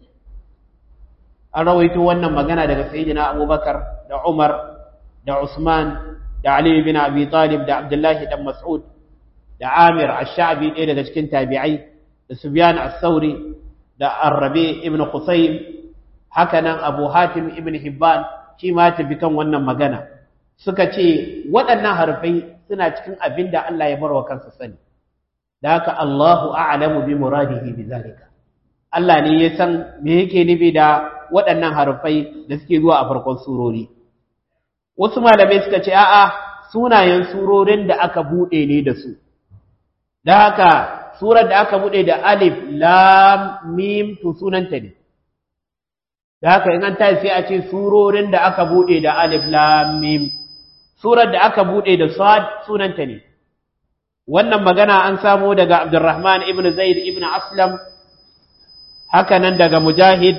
Speaker 1: an rawaito wannan magana daga sayyidina abubakar da umar da usman da ali bin abi talib da abdullahi dan mas'ud da amir ash-sha'bi ɗaya daga cikin tabi'ai da sufyan as-sauri da arrabi ibn Qusaym haka nan Abu Hatim ibn Hibban shi ma tafi kan wannan magana suka ce waɗannan harfai suna cikin abin da Allah ya barwa kansa sani da haka Allahu a'lamu bi muradihi bi zalika Allah ne ya san me yake nufi da waɗannan harfai da suke zuwa a farkon surori wasu malamai suka ce a'a sunayen surorin da aka buɗe ne da su da haka surar da aka bude da alif lam mim to sunanta ne da haka in an tayi sai a ce surorin da aka bude da alif lam mim surar da aka bude da sad sunanta ne wannan magana an samo daga Abdurrahman ibn Zaid ibn Aslam haka nan daga Mujahid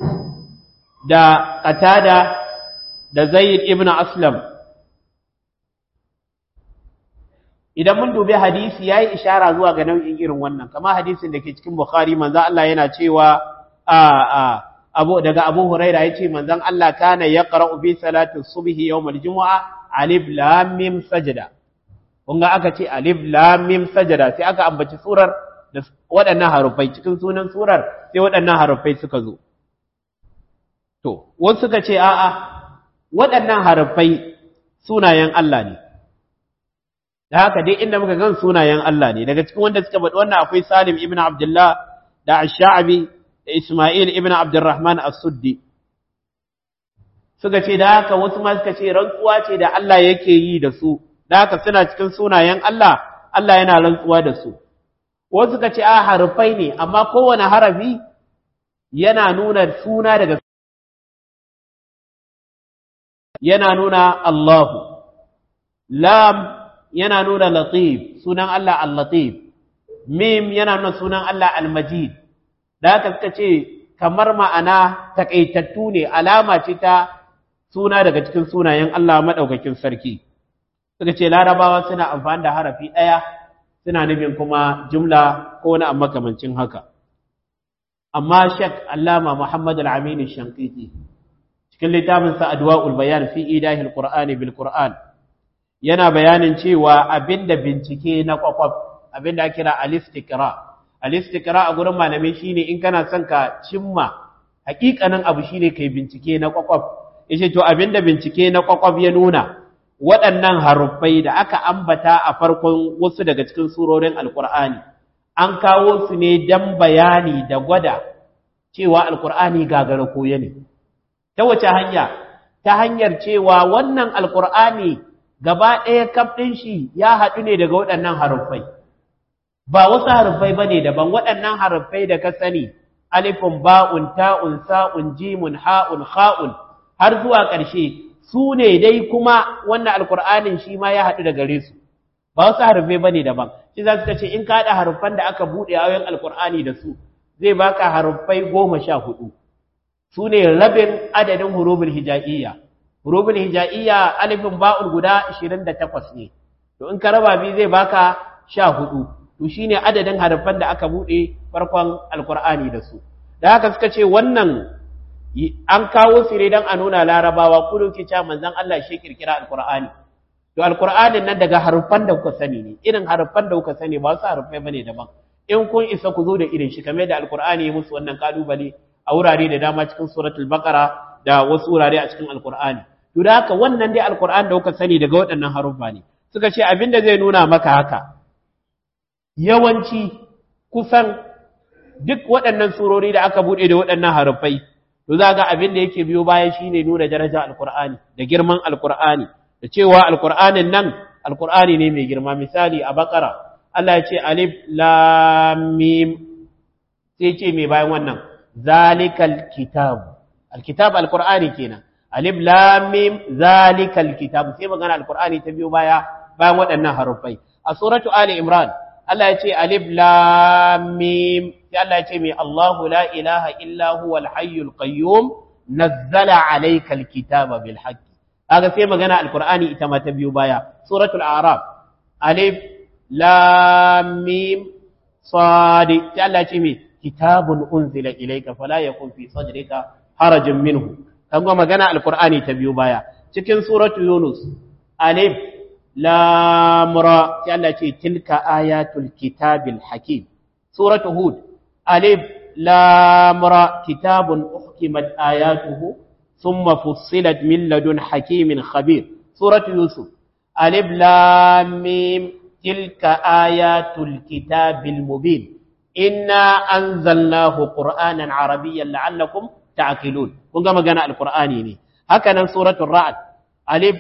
Speaker 1: da Qatada da Zaid ibn Aslam idan mun dubi hadisi yayi ishara zuwa ga nau'in irin wannan kamar hadisin da ke cikin Bukhari manzo Allah yana cewa a a abu daga Abu Huraira yace manzon Allah kana yaqra'u bi salati subhi yawm al-jumu'a alif lam mim sajda kun ga aka ce alif lam mim sajda sai aka ambaci surar da waɗannan harufai cikin sunan surar sai waɗannan harufai suka zo to wasu suka ce a'a waɗannan harufai sunayen Allah ne da haka dai inda muka gan sunayen Allah ne daga cikin wanda suka faɗi wannan akwai Salim ibn Abdullah da Ash-Sha'bi da Isma'il ibn Abdurrahman As-Suddi suka ce da haka wasu ma suka ce rantsuwa ce da Allah yake yi da su da haka suna cikin sunayen Allah Allah yana rantsuwa da su wasu suka ce a harfai ne amma kowane harafi yana nuna suna daga yana nuna Allahu lam yana nuna latif sunan Allah al-latif mim yana nuna sunan Allah al-majid da haka suka ce kamar ma'ana takaitattu ne alama ce ta suna daga cikin sunayen Allah madaukakin sarki suka ce larabawa suna amfani da harafi ɗaya suna nufin kuma jumla ko wani amma makamancin haka amma shek allama muhammad al-amin shankiti cikin littafin sa adwa'ul bayan fi idahil qur'ani bil qur'an yana bayanin cewa abinda bincike na kwakwaf abinda ake kira al-istiqra al-istiqra a gurin malamai shine in kana son ka cimma hakikanin abu shine kai bincike na kwakwaf yace to abinda bincike na kwakwaf ya nuna waɗannan haruffai da aka ambata a farkon wasu daga cikin surorin alkur'ani an kawo su ne don bayani da gwada cewa alkur'ani gagara koya ne ta wace hanya ta hanyar cewa wannan alkur'ani gaba ɗaya kaf ɗin shi ya haɗu ne daga waɗannan haruffai ba wasu haruffai ba ne daban waɗannan haruffai da ka sani alifun ba'un ta'un sa'un jimun ha'un ha'un har zuwa ƙarshe su ne dai kuma wannan alkur'anin shi ma ya haɗu da gare su ba wasu harufai ba ne daban shi za su ce in ka haɗa haruffan da aka buɗe ayoyin alkur'ani da su zai baka haruffai goma sha hudu su ne rabin adadin hurubul hija'iyya hurubul hija'iyya alifin ba'ul guda ashirin da takwas ne to in ka raba biyu zai baka sha hudu to shine adadin haruffan da aka buɗe farkon alkur'ani da su da haka suka ce wannan an kawo su ne don a nuna larabawa kudu ke cewa manzon Allah shi kirkira alkur'ani to alkur'anin nan daga harufan da kuka sani ne irin harufan da kuka sani ba wasu harufai bane daban in kun isa ku zo da irin shi kamar da alkur'ani ya musu wannan kalubale a wurare da dama cikin suratul baqara da wasu wurare a cikin alkur'ani to da haka wannan dai alkur'ani da kuka sani daga waɗannan harufa ne suka ce abin da zai nuna maka haka yawanci kusan duk waɗannan surori da aka buɗe da waɗannan harufai to za ga abin da yake biyo baya shine nuna daraja alqur'ani da girman alqur'ani da cewa alqur'anin nan alqur'ani ne mai girma misali a bakara Allah ya ce alif lam mim sai ce mai bayan wannan zalikal kitab alkitab alqur'ani kenan alif lam mim zalikal kitab sai magana alqur'ani ta biyo baya bayan waɗannan harufai a suratu ali imran Allah ya ce alif lam mim sai Allah ya ce mai Allahu la ilaha illa huwal hayyul qayyum nazzala alayka alkitaba bil haqq kaga sai magana alqur'ani ita ma ta biyo baya suratul a'raf alif lam mim sad sai Allah ya ce mai kitabun unzila ilayka fala yakun fi sadrika harajun minhu kaga magana alqur'ani ta biyo baya cikin suratul yunus alif lam ra sai Allah ce tilka ayatul kitabil hakim suratu hud alif lam ra kitabun uhkimat ayatuhu thumma fussilat min ladun hakimin khabir suratu yusuf alif lam mim tilka ayatul kitabil mubin inna anzalnahu qur'anan arabiyyan la'allakum ta'qilun kun ga magana alqur'ani ne haka nan suratul ra'd alif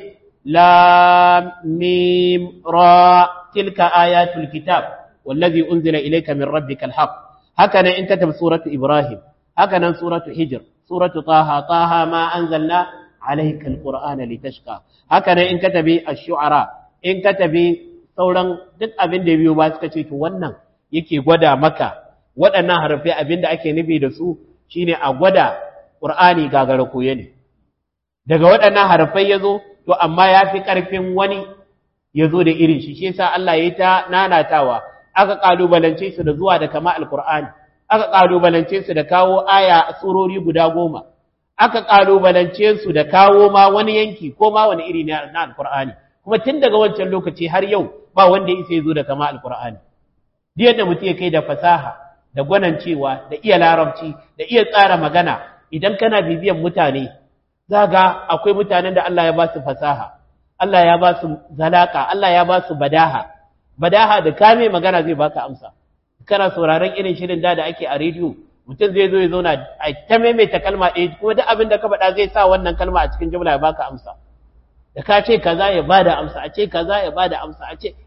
Speaker 1: لام ميم را تلك آيات الكتاب والذي أنزل إليك من ربك الحق هكذا إن كتب سورة إبراهيم هكذا سورة حجر سورة طه طه ما أنزلنا عليك القرآن لتشقى هكذا إن كتب الشعراء إن كتب sauran duk abin da biyu ba suka ce to wannan yake gwada maka waɗannan harafai abin da ake nufi da su shine a gwada Qur'ani gagara koye ne daga waɗannan harafai ya zo to amma ya fi ƙarfin wani ya zo da irin shi shi yasa Allah ya yi ta nanatawa aka ƙalubalance su da zuwa da kama alƙur'ani aka ƙalubalance su da kawo aya surori guda goma aka ƙalubalance su da kawo ma wani yanki ko ma wani iri na alƙur'ani kuma tun daga wancan lokaci har yau ba wanda ya isa ya zo da kama alƙur'ani duk yadda mutum ya kai da fasaha da gwanancewa da iya larabci da iya tsara magana idan kana bibiyan mutane zaga akwai mutanen da Allah ya ba su fasaha Allah ya ba su zalaka Allah ya ba su badaha badaha da kame magana zai baka amsa kana sauraron irin shirin da da ake a rediyo mutum zai zo ya zauna a ta maimaita kalma ɗaya kuma duk abin da ka faɗa zai sa wannan kalma a cikin jumla ya baka amsa da ka ce kaza ya bada amsa a ce kaza ya bada amsa a ce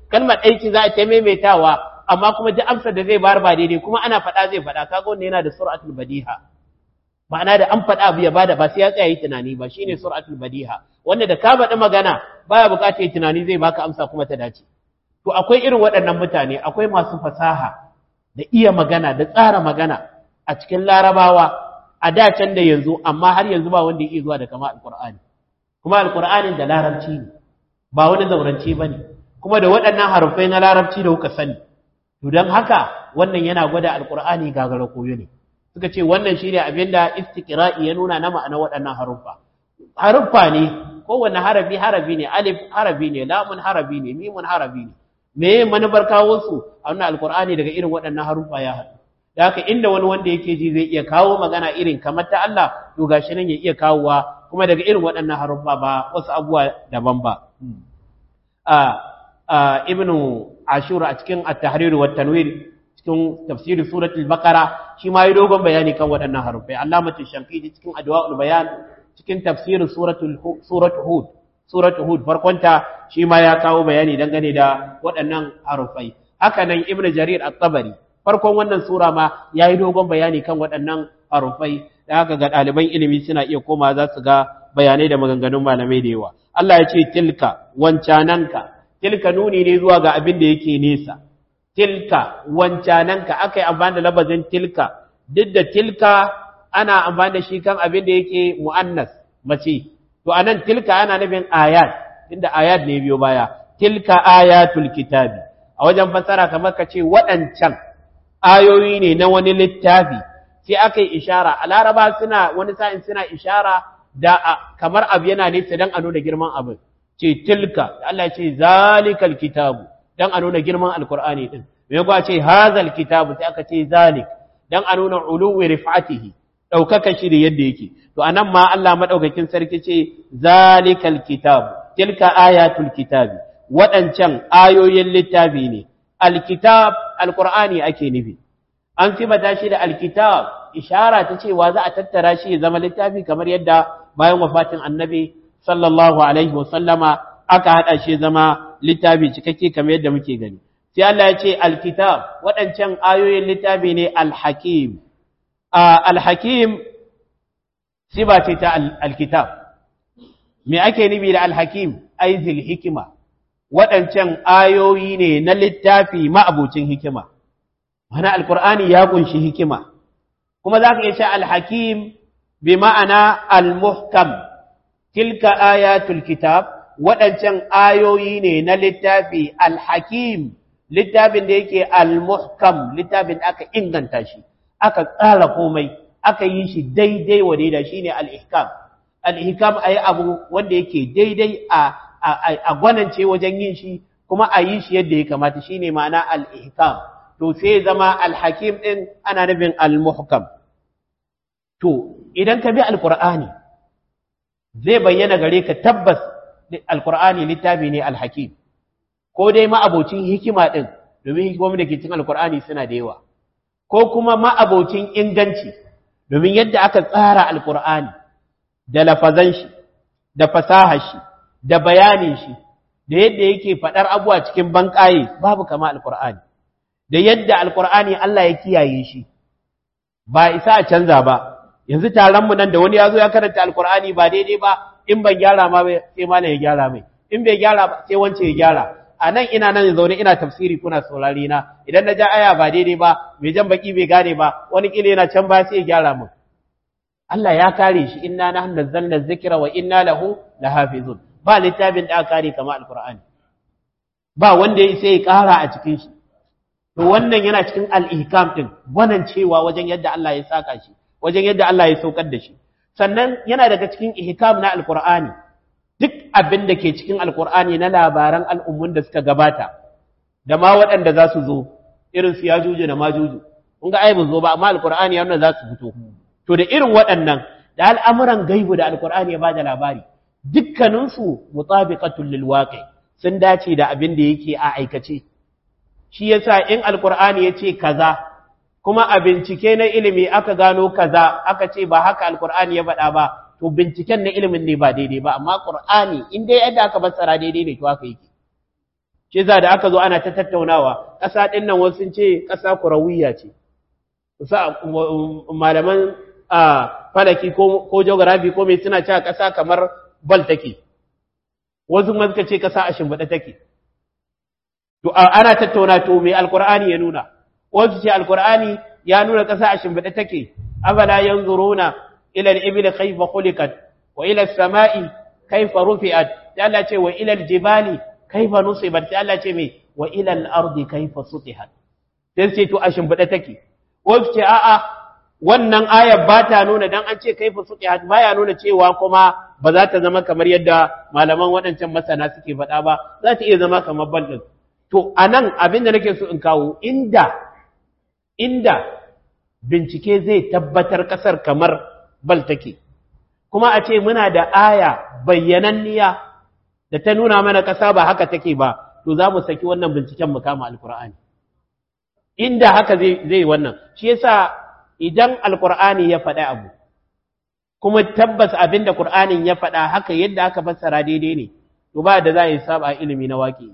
Speaker 1: kalmar ɗaya ce za a ta maimaitawa amma kuma duk amsar da zai bayar ba daidai kuma ana faɗa zai faɗa kaga wanda yana da sur'atul badiha ma'ana da an faɗa abu ya bada ba sai ya tsaya yi tunani ba shine sur'atul badiha wanda da ka faɗi magana baya buƙatar yi tunani zai baka amsa kuma ta dace to akwai irin waɗannan mutane akwai masu fasaha da iya magana da tsara magana a cikin larabawa a da can da yanzu amma har yanzu ba wanda ya iya zuwa da kama alqur'ani kuma alqur'anin da larabci ne ba wani zauranci bane kuma da waɗannan harufai na larabci da kuka sani to don haka wannan yana gwada alqur'ani gagara koyo ne suka ce wannan shine abin da istiqra'i ya nuna na ma'ana waɗannan haruffa haruffa ne kowanne harafi harafi ne alif harafi ne lamun harafi ne mimun harafi ne me manufar kawo su a wannan alqur'ani daga irin waɗannan haruffa ya haɗu da haka inda wani wanda yake ji zai iya kawo magana irin kamar ta Allah to gashi nan ya iya kawowa kuma daga irin waɗannan haruffa ba wasu abubuwa daban ba a ibnu ashura a cikin at-tahrir wa tanwir cikin tafsirin suratul baqara shi ma yi dogon bayani kan waɗannan harufai allamatul shankidi cikin adwa'ul bayan cikin tafsirin suratul suratul hud suratul hud farkonta shi ma ya kawo bayani dangane da waɗannan harufai haka nan ibnu jarir at-tabari farkon wannan sura ma yayi dogon bayani kan waɗannan harufai da haka ga ɗaliban ilimi suna iya koma za su ga bayanai da maganganun malamai da yawa Allah ya ce tilka wancananka tilka nuni ne zuwa ga abin da yake nesa tilka wancananka aka yi amfani da labazin tilka duk da tilka ana amfani da shi kan abin da yake mu'annas mace to anan tilka ana nufin ayat inda ayat ne biyo baya tilka ayatul kitabi a wajen fassara kamar ka ce waɗancan ayoyi ne na wani littafi sai aka yi ishara a laraba suna wani sa'in suna ishara da kamar abu yana nesa don a nuna girman abin ce tilka Allah ya ce zalikal kitabu dan a nuna girman alkur'ani din me kuwa ce hazal kitabu sai aka ce zalik dan a nuna uluwi rifatihi daukaka shi da yadda yake to anan ma Allah madaukakin sarki ce zalikal kitabu tilka ayatul kitabi waɗancan ayoyin littafi ne alkitab alkur'ani ake nufi an sibata shi da alkitab ishara ta cewa za a tattara shi ya zama littafi kamar yadda bayan wafatin annabi sallallahu alaihi wasallama aka haɗa shi zama littafi cikakke kamar yadda muke gani sai Allah ya ce alkitab waɗancan ayoyin littafi ne alhakim alhakim siba ce ta alkitab me ake nufi da alhakim aizil hikima waɗancan ayoyi ne na littafi ma'abucin hikima wani alkur'ani ya kunshi hikima kuma za ka iya ce alhakim bi ma'ana almuhkam tilka ayatul kitab waɗancan ayoyi ne na littafi alhakim littafin da yake almuhkam littafin da aka inganta shi aka tsara komai aka yi shi daidai wa daidai shine al-ihkam al-ihkam ayi abu wanda yake daidai a a gwanance wajen yin shi kuma a yi shi yadda ya kamata shine ma'ana al-ihkam to sai zama al-hakim din ana nufin al-muhkam to idan ka bi al-qur'ani zai bayyana gare ka tabbas alkur'ani littafi ne alhakim ko dai ma'abocin hikima ɗin domin hikimomi da ke cikin alkur'ani suna da yawa ko kuma ma'abocin inganci domin yadda aka tsara alkur'ani da lafazan shi da fasahar shi da bayanin shi da yadda yake faɗar abuwa cikin banƙaye babu kama alkur'ani da yadda alkur'ani Allah ya kiyaye shi ba isa a canza ba yanzu taron mu nan da wani ya zo ya karanta alkur'ani ba daidai ba in ban gyara ma sai malam ya gyara mai in bai gyara ba sai wance ya gyara a nan ina nan zaune ina tafsiri kuna saurari na idan na ja aya ba daidai ba mai jan baki bai gane ba wani kila yana can ba sai ya gyara min Allah ya kare shi inna nahnu nazzalna dhikra wa inna lahu lahafizun ba littafin da aka kare kamar alkur'ani ba wanda ya sai ya kara a cikin shi to wannan yana cikin al-ihkam din wannan cewa wajen yadda Allah ya saka shi wajen yadda Allah ya saukar da shi sannan yana daga cikin ihkam na alkur'ani duk abin da ke cikin alkur'ani na labaran al'ummun da suka gabata da ma waɗanda za su zo irin su yajuju da majuju kun ga ai zo ba amma alkur'ani ya za su fito to da irin waɗannan da al'amuran gaibu da alkur'ani ya ba da labari dukkaninsu mutabiqatul lil waqi sun dace da abin da yake a aikace shi yasa in alkur'ani ya ce kaza kuma a bincike na ilimi aka gano kaza aka ce ba haka alkur'ani ya faɗa ba to binciken na ilimin ne ba daidai ba amma qur'ani in dai yadda aka fassara daidai ne to haka yake shi za da aka zo ana ta tattaunawa ƙasa ɗin nan wasu sun ce ƙasa kurawiya ce malaman falaki ko geography ko mai suna cewa ƙasa kamar bal take wasu ma suka ce ƙasa a shimbiɗa take to ana tattauna to mai alkur'ani ya nuna wasu ce alkur'ani ya nuna ƙasa a shimbiɗa take afala yanzuruna ila al-ibil kayfa khuliqat wa ila as-sama'i kayfa rufi'at sai Allah ce wa ila al-jibali kayfa nusibat sai Allah ce me wa ila al-ardi kayfa sutihat sai ce to a shimbiɗa take wasu ce a'a wannan ayar ba ta nuna dan an ce kaifa sutihat baya nuna cewa kuma ba za ta zama kamar yadda malaman waɗancan masana suke faɗa ba za ta iya zama kamar bal ɗin to anan abin da nake so in kawo inda inda bincike zai tabbatar ƙasar kamar bal take kuma a ce muna da aya bayyananniya da ta nuna mana ƙasa ba haka take ba to za mu saki wannan binciken mu kama alkur'ani inda haka zai zai wannan shi yasa idan alkur'ani ya faɗa abu kuma tabbas abin da qur'anin ya faɗa haka yadda aka fassara daidai ne to ba da za a yi saba ilimi na waƙi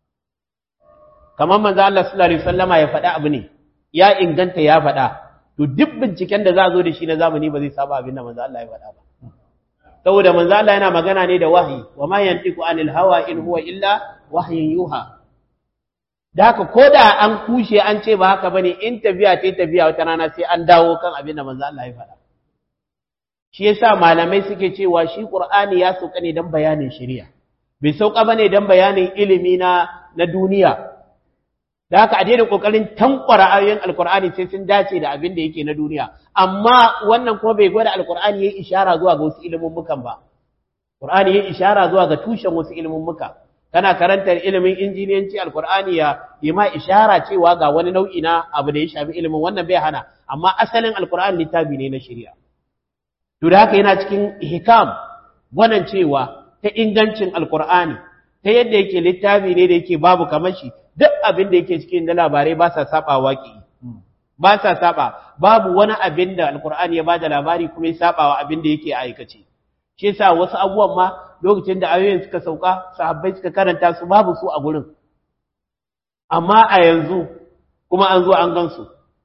Speaker 1: kamar manzo Allah sallallahu alaihi wasallama ya faɗa abu ne ya inganta ya faɗa to duk binciken da za a zo da shi na zamani ba zai saba abin da manzo Allah ya faɗa ba saboda manzo Allah yana magana ne da wahayi wa ma yantiqu anil hawa in huwa illa wahyin yuha da haka ko da an kushe an ce ba haka bane in tafiya ta tafiya wata rana sai an dawo kan abin da manzo Allah ya faɗa shi yasa malamai suke cewa shi Qur'ani ya sauka ne dan bayanin shari'a bai sauka bane dan bayanin ilimi na na duniya da haka a daina kokarin tankwara ayoyin alkur'ani sai sun dace da abin da yake na duniya amma wannan kuma bai gwada alkur'ani yayi ishara zuwa ga wasu ilimin mukan ba qur'ani yayi ishara zuwa ga tushen wasu ilimin muka kana karantar ilimin injiniyanci alkur'ani ya yi ma ishara cewa ga wani nau'i na abu da ya shafi ilimin wannan bai hana amma asalin alkur'ani littafi ne na shari'a to da haka yana cikin hikam wannan cewa ta ingancin alkur'ani ta yadda yake littafi ne da yake babu kamar shi duk abin da yake cikin da labarai ba sa saba waki ba sa saba babu wani abin da alkur'ani ya bada labari kuma ya saba wa abin da yake aikace shi yasa wasu abubuwan ma lokacin da ayoyin suka sauka sahabbai suka karanta su babu su a gurin amma a yanzu kuma an zo an gansu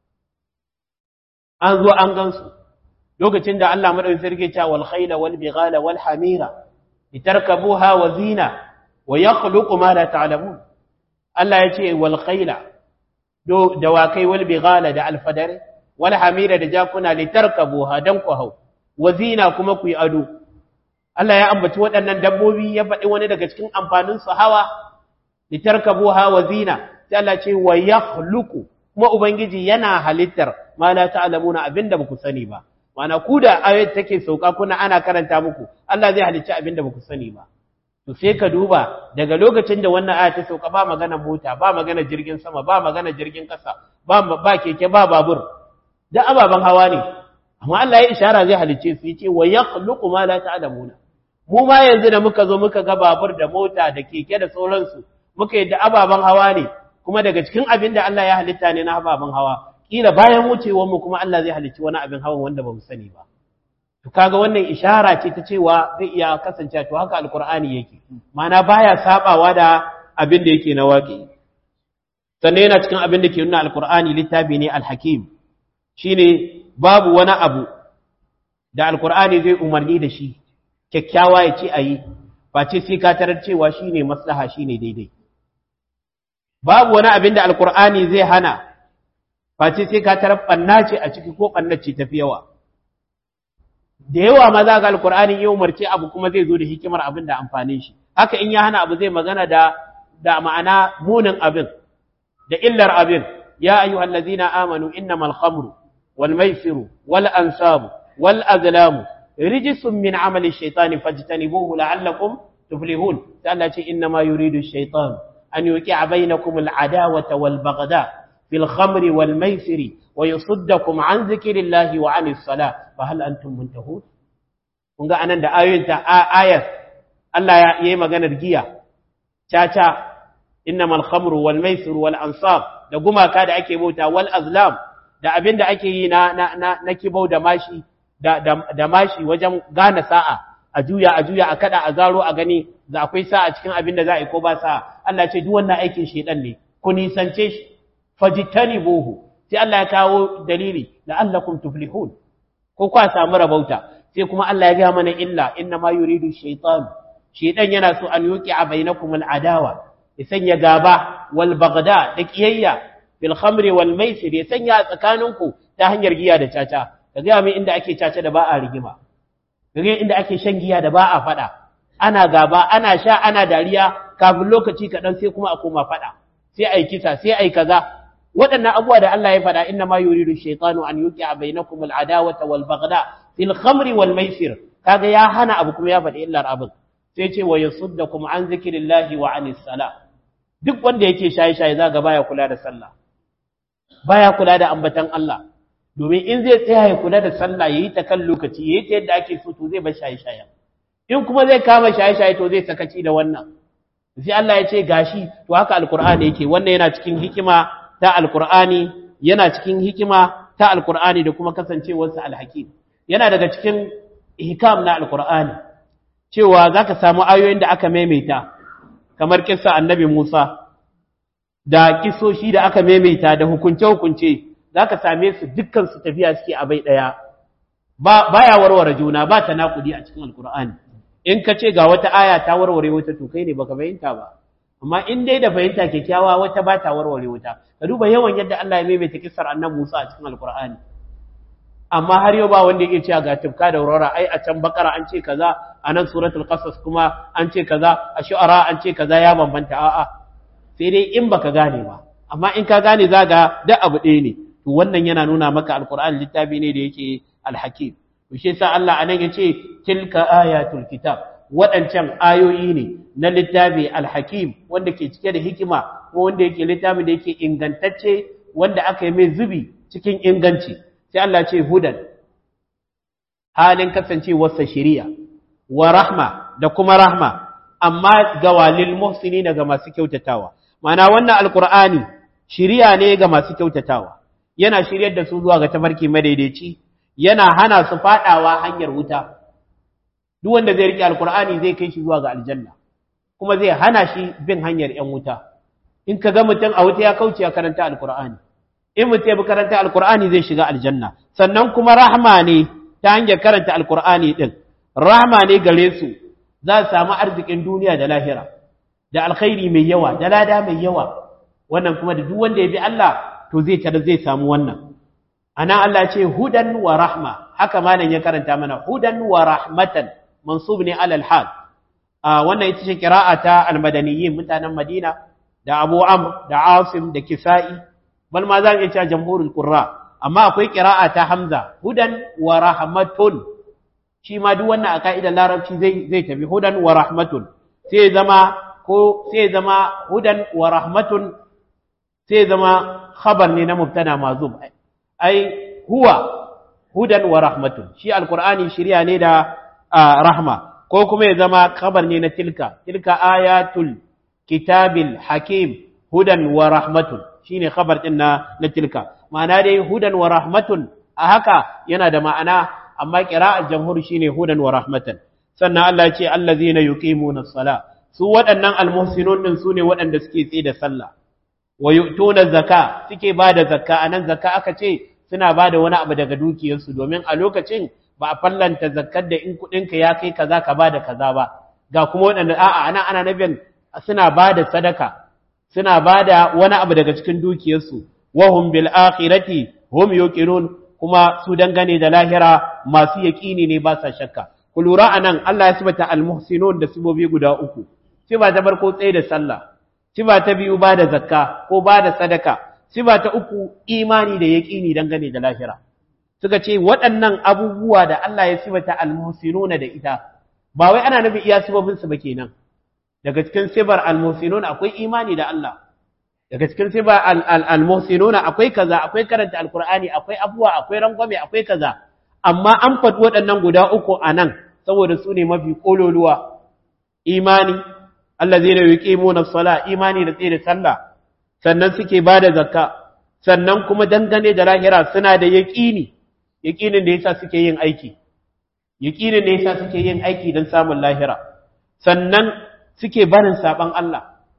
Speaker 1: an zo an gansu lokacin da Allah madaukakin sarki ya ce wal khayla wal bighala wal hamira litarkabuha wa zina wa yakhluqu ma la ta'lamun Allah ya ce wal khayla do dawakai wal bighala da alfadare wal hamira da jakuna litarkabuha dan ku hau wa zina kuma ku yi ado Allah ya ambaci waɗannan dabbobi ya faɗi wani daga cikin amfanin su hawa litarkabuha wa zina sai Allah ce wa yakhluqu kuma ubangiji yana halittar ma la ta'lamuna abinda ba ku sani ba mana ku da ayat take sauka kuna ana karanta muku Allah zai halicci abinda ba ku sani ba to sai ka duba daga lokacin da wannan aya ta sauka ba magana mota ba magana jirgin sama ba magana jirgin kasa ba ba keke ba babur da ababan hawa ne amma Allah ya ishara zai halicce su yace wa yakhluqu ma la ta'lamuna mu ma yanzu da muka zo muka ga babur da mota da keke da sauransu muka yadda ababan hawa ne kuma daga cikin abin da Allah ya halitta ne na ababan hawa kila bayan wucewar mu kuma Allah zai halicci wani abin hawan wanda ba mu sani ba to kaga wannan ishara ce ta cewa zai iya kasance to haka alkur'ani yake mana baya sabawa da abin da yake na waƙi sannan yana cikin abin da ke nuna alkur'ani littafi ne alhakim shine babu wani abu da alkur'ani zai umarni da shi kyakkyawa ya ce ayi face sai ka tarar cewa shine maslaha shine daidai babu wani abin da alkur'ani zai hana face sai ka tarar banna ce a ciki ko banna ce tafi yawa da yawa ma za ga alkur'ani ya umarce abu kuma zai zo da hikimar abin da amfanin shi haka in ya hana abu zai magana da da ma'ana munin abin da illar abin ya ayyuhal ladzina amanu innamal khamru wal maisiru wal ansabu wal azlamu rijsun min amali shaytani fajtanibuhu la'allakum tuflihun sai Allah ce innama yuridu shaytan an yuqi'a bainakum al adawata wal baghda fil khamri wal maisiri ويصدكم عن ذكر الله وعن الصلاة فهل أنتم منتهون kun ga anan da ayoyin ta ayat Allah ya yi maganar giya caca innamal khamru wal maisir wal ansab da gumaka da ake bauta wal azlam da abin da ake yi na na na, na kibau da mashi da, da, da mashi wajen gane sa'a a juya a juya a kada a zaro a gani da akwai sa'a cikin abin da za a yi ko ba sa'a Allah ce duk wannan aikin shedan ne ku nisance shi fajtanibuhu sai Allah ya kawo dalili la'allakum tuflihun ko kwa samu rabauta sai kuma Allah ya ga mana illa inna ma yuridu shaytan shaytan yana so an yuqi'a bainakum al'adawa ya sanya gaba wal bagda da kiyayya fil khamri wal maisir ya sanya tsakaninku ta hanyar giya da caca ka ga mai inda ake caca da ba a rigima ka ga inda ake shan giya da ba a fada ana gaba ana sha ana dariya kafin lokaci kaɗan sai kuma a koma fada sai ai kisa sai ai kaza waɗannan abubuwa da Allah ya faɗa inna ma yuridu shaytanu an yuqi'a bainakum al-adawata wal baghda fil khamri wal maisir kaga ya hana abu kuma ya faɗi illar abin sai ce wa yasuddakum an zikrillahi wa anis sala duk wanda yake shaye shaye zaga baya kula da sallah baya kula da ambatan Allah domin in zai tsaya ya kula da sallah yayi ta kan lokaci yayi ta yadda ake so to zai bar shaye shaye in kuma zai kama shaye shaye to zai sakaci da wannan sai Allah ya ce gashi to haka alqur'ani yake wannan yana cikin hikima ta alkur'ani yana cikin hikima ta alkur'ani da kuma kasancewarsa alhakim yana daga cikin hikam na alkur'ani cewa zaka samu ayoyin da aka maimaita kamar kissa annabi Musa da kisoshi da aka maimaita da hukunce hukunce zaka same su dukkan su tafiya suke a bai daya ba baya warware juna ba ta nakudi a cikin alkur'ani in ka ce ga wata aya ta warware wata to kai ne baka fahimta ba amma in dai da fahimta kyakkyawa wata ba ta warware wuta ka duba yawan yadda Allah ya maimaita kissar annabi Musa a cikin alkur'ani amma har yau ba wanda yake cewa ga tufka da aurora ai a can bakara an ce kaza a nan suratul qasas kuma an ce kaza a shu'ara an ce kaza ya bambanta a'a sai dai in baka gane ba amma in ka gane zaga duk abu ɗaya ne to wannan yana nuna maka alkur'ani littafi ne da yake alhakim to shi yasa Allah anan yace tilka ayatul kitab waɗancan ayoyi ne na littafi alhakim wanda ke cike da hikima ko wanda yake littafi da yake ingantacce wanda aka yi mai zubi cikin inganci sai Allah ce hudan halin kasancewarsa shiriya wa rahma da kuma rahma amma ga walil muhsini ga masu kyautatawa mana wannan alkur'ani shiriya ne ga masu kyautatawa yana shiryar da su zuwa ga tafarki madaidaici yana hana su fadawa hanyar wuta duk wanda zai rike alkur'ani zai kai shi zuwa ga aljanna kuma zai hana shi bin hanyar yan wuta in ka ga mutum a wuta ya kauce ya karanta alkur'ani in mutum ya bi karanta alkur'ani zai shiga aljanna sannan kuma rahma ne ta hanyar karanta alkur'ani din rahma ne gare su za su samu arzikin duniya da lahira da alkhairi mai yawa da lada mai yawa wannan kuma da duk wanda ya bi Allah to zai tada zai samu wannan ana Allah ce hudan wa rahma haka malam ya karanta mana hudan wa rahmatan mansub ne alal hal wannan ita ce qira'a ta almadaniyin mutanen Madina da Abu Amr da Asim da Kisa'i bal ma zan iya cewa jamhurul qurra amma akwai qira'a ta Hamza hudan wa rahmatun shi ma duk wannan a ka'idar larabci zai zai tafi hudan wa rahmatun sai zama ko sai zama hudan wa rahmatun sai zama khabar ne na mubtada mazum ai huwa hudan wa rahmatun shi alqur'ani shiriya ne da rahma ko kuma ya zama khabar ne na tilka tilka ayatul kitabil hakim hudan wa rahmatun shine khabar din na na tilka ma'ana dai hudan wa rahmatun a haka yana da ma'ana amma qira'ar jamhur shine hudan wa rahmatan sannan Allah ya ce allazina yuqimuna as-sala su waɗannan almuhsinun din sune waɗanda suke tsaye da sallah wa yu'tuna zakka suke bada zakka anan zakka aka ce suna bada wani abu daga dukiyarsu domin a lokacin ba a fallanta zakkar da in kuɗinka ya kai kaza ka bada kaza ba ga kuma waɗanda a'a ana ana nabin suna bada sadaka suna bada wani abu daga cikin dukiyarsu wa hum bil akhirati hum yuqinun kuma su dangane da lahira masu yaƙini ne ba sa shakka ku lura anan Allah ya sibata al muhsinun da sibobi guda uku siba ta farko tsaye da sallah siba ta biyu ba da zakka ko ba da sadaka siba ta uku imani da yaƙini dangane da lahira suka ce waɗannan abubuwa da Allah ya sibata almuhsinuna da ita ba wai ana nufin iya sibobin su ba kenan daga cikin sibar almuhsinuna akwai imani da Allah daga cikin sibar almuhsinuna akwai kaza akwai karanta alqur'ani akwai abuwa akwai rangwame akwai kaza amma an faɗi waɗannan guda uku a nan saboda su ne mafi ƙololuwa imani allazina yuqimuna as-sala imani da tsaye da sallah sannan suke bada zakka sannan kuma dangane da lahira suna da yaqini yaqinin da yasa suke yin aiki yaqinin da yasa suke yin aiki don samun lahira sannan suke barin saban Allah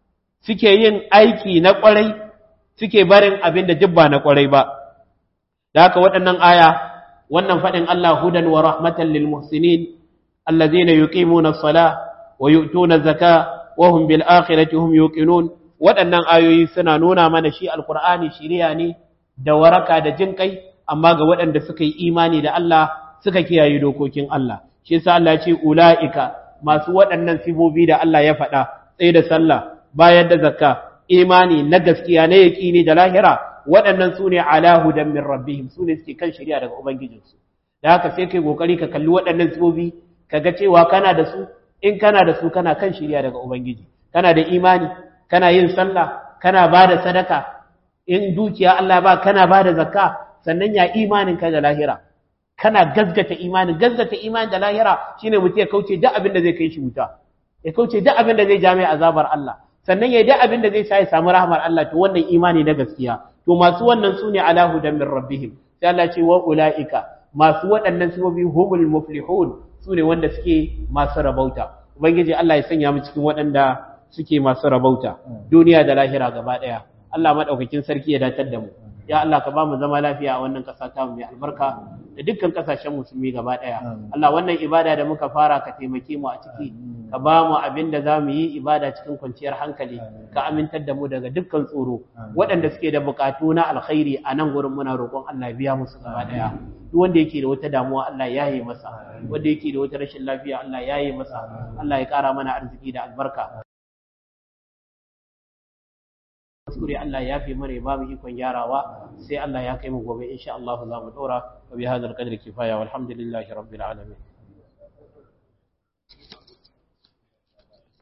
Speaker 1: suke yin aiki na kwarai suke barin abin da jibba na kwarai ba da haka waɗannan aya wannan faɗin Allah hudan wa rahmatan lil muhsinin allazina yuqimuna as-salah wa yu'tuna az-zaka wa hum bil akhirati hum yuqinun waɗannan ayoyi suna nuna mana shi alqur'ani shiriya ne da waraka da jin kai amma ga waɗanda suka yi imani da Allah suka kiyaye dokokin Allah shi yasa Allah ya ce ulaika masu waɗannan sibobi da Allah ya faɗa tsaye da sallah bayar da zakka imani na gaskiya na yaƙini da lahira waɗannan su ne ala hudan min rabbihim su ne suke kan shari'a daga ubangijinsu da haka sai kai kokari ka kalli waɗannan sibobi ka ga cewa kana da su in kana da su kana kan shari'a daga ubangiji kana da imani kana yin sallah kana ba da sadaka in dukiya Allah ba kana ba da zakka sannan ya imanin ka da lahira kana gazgata imanin gazgata imanin da lahira shine mutum ya kauce duk abin da zai kai shi wuta ya kauce duk abin da zai ja mai azabar Allah sannan ya duk abin da zai sa ya samu rahmar Allah to wannan imani na gaskiya to masu wannan sune ala hudan min rabbihim sai Allah ce wa ulaika masu waɗannan sifofi humul muflihun sune wanda suke masu rabauta ubangiji Allah ya sanya mu cikin waɗanda suke masu rabauta duniya da lahira gaba ɗaya Allah madaukakin sarki ya datar da mu ya Allah ka ba mu zama lafiya a wannan ƙasa ta mai albarka da dukkan ƙasashen musulmi gaba ɗaya Allah wannan ibada da muka fara ka taimake mu a ciki ka ba mu abin da za mu yi ibada cikin kwanciyar hankali ka amintar da mu daga dukkan tsoro waɗanda suke da buƙatu na alkhairi a nan gurin muna roƙon Allah ya biya musu gaba ɗaya duk wanda yake da wata damuwa Allah ya yi masa wanda yake da wata rashin lafiya Allah ya yi masa Allah ya ƙara mana arziki da albarka kuskure Allah ya fi mana ba mu ikon gyarawa sai Allah ya kai mu gobe insha Allah za mu dora wa bi hadal qadri kifaya walhamdulillahi rabbil alamin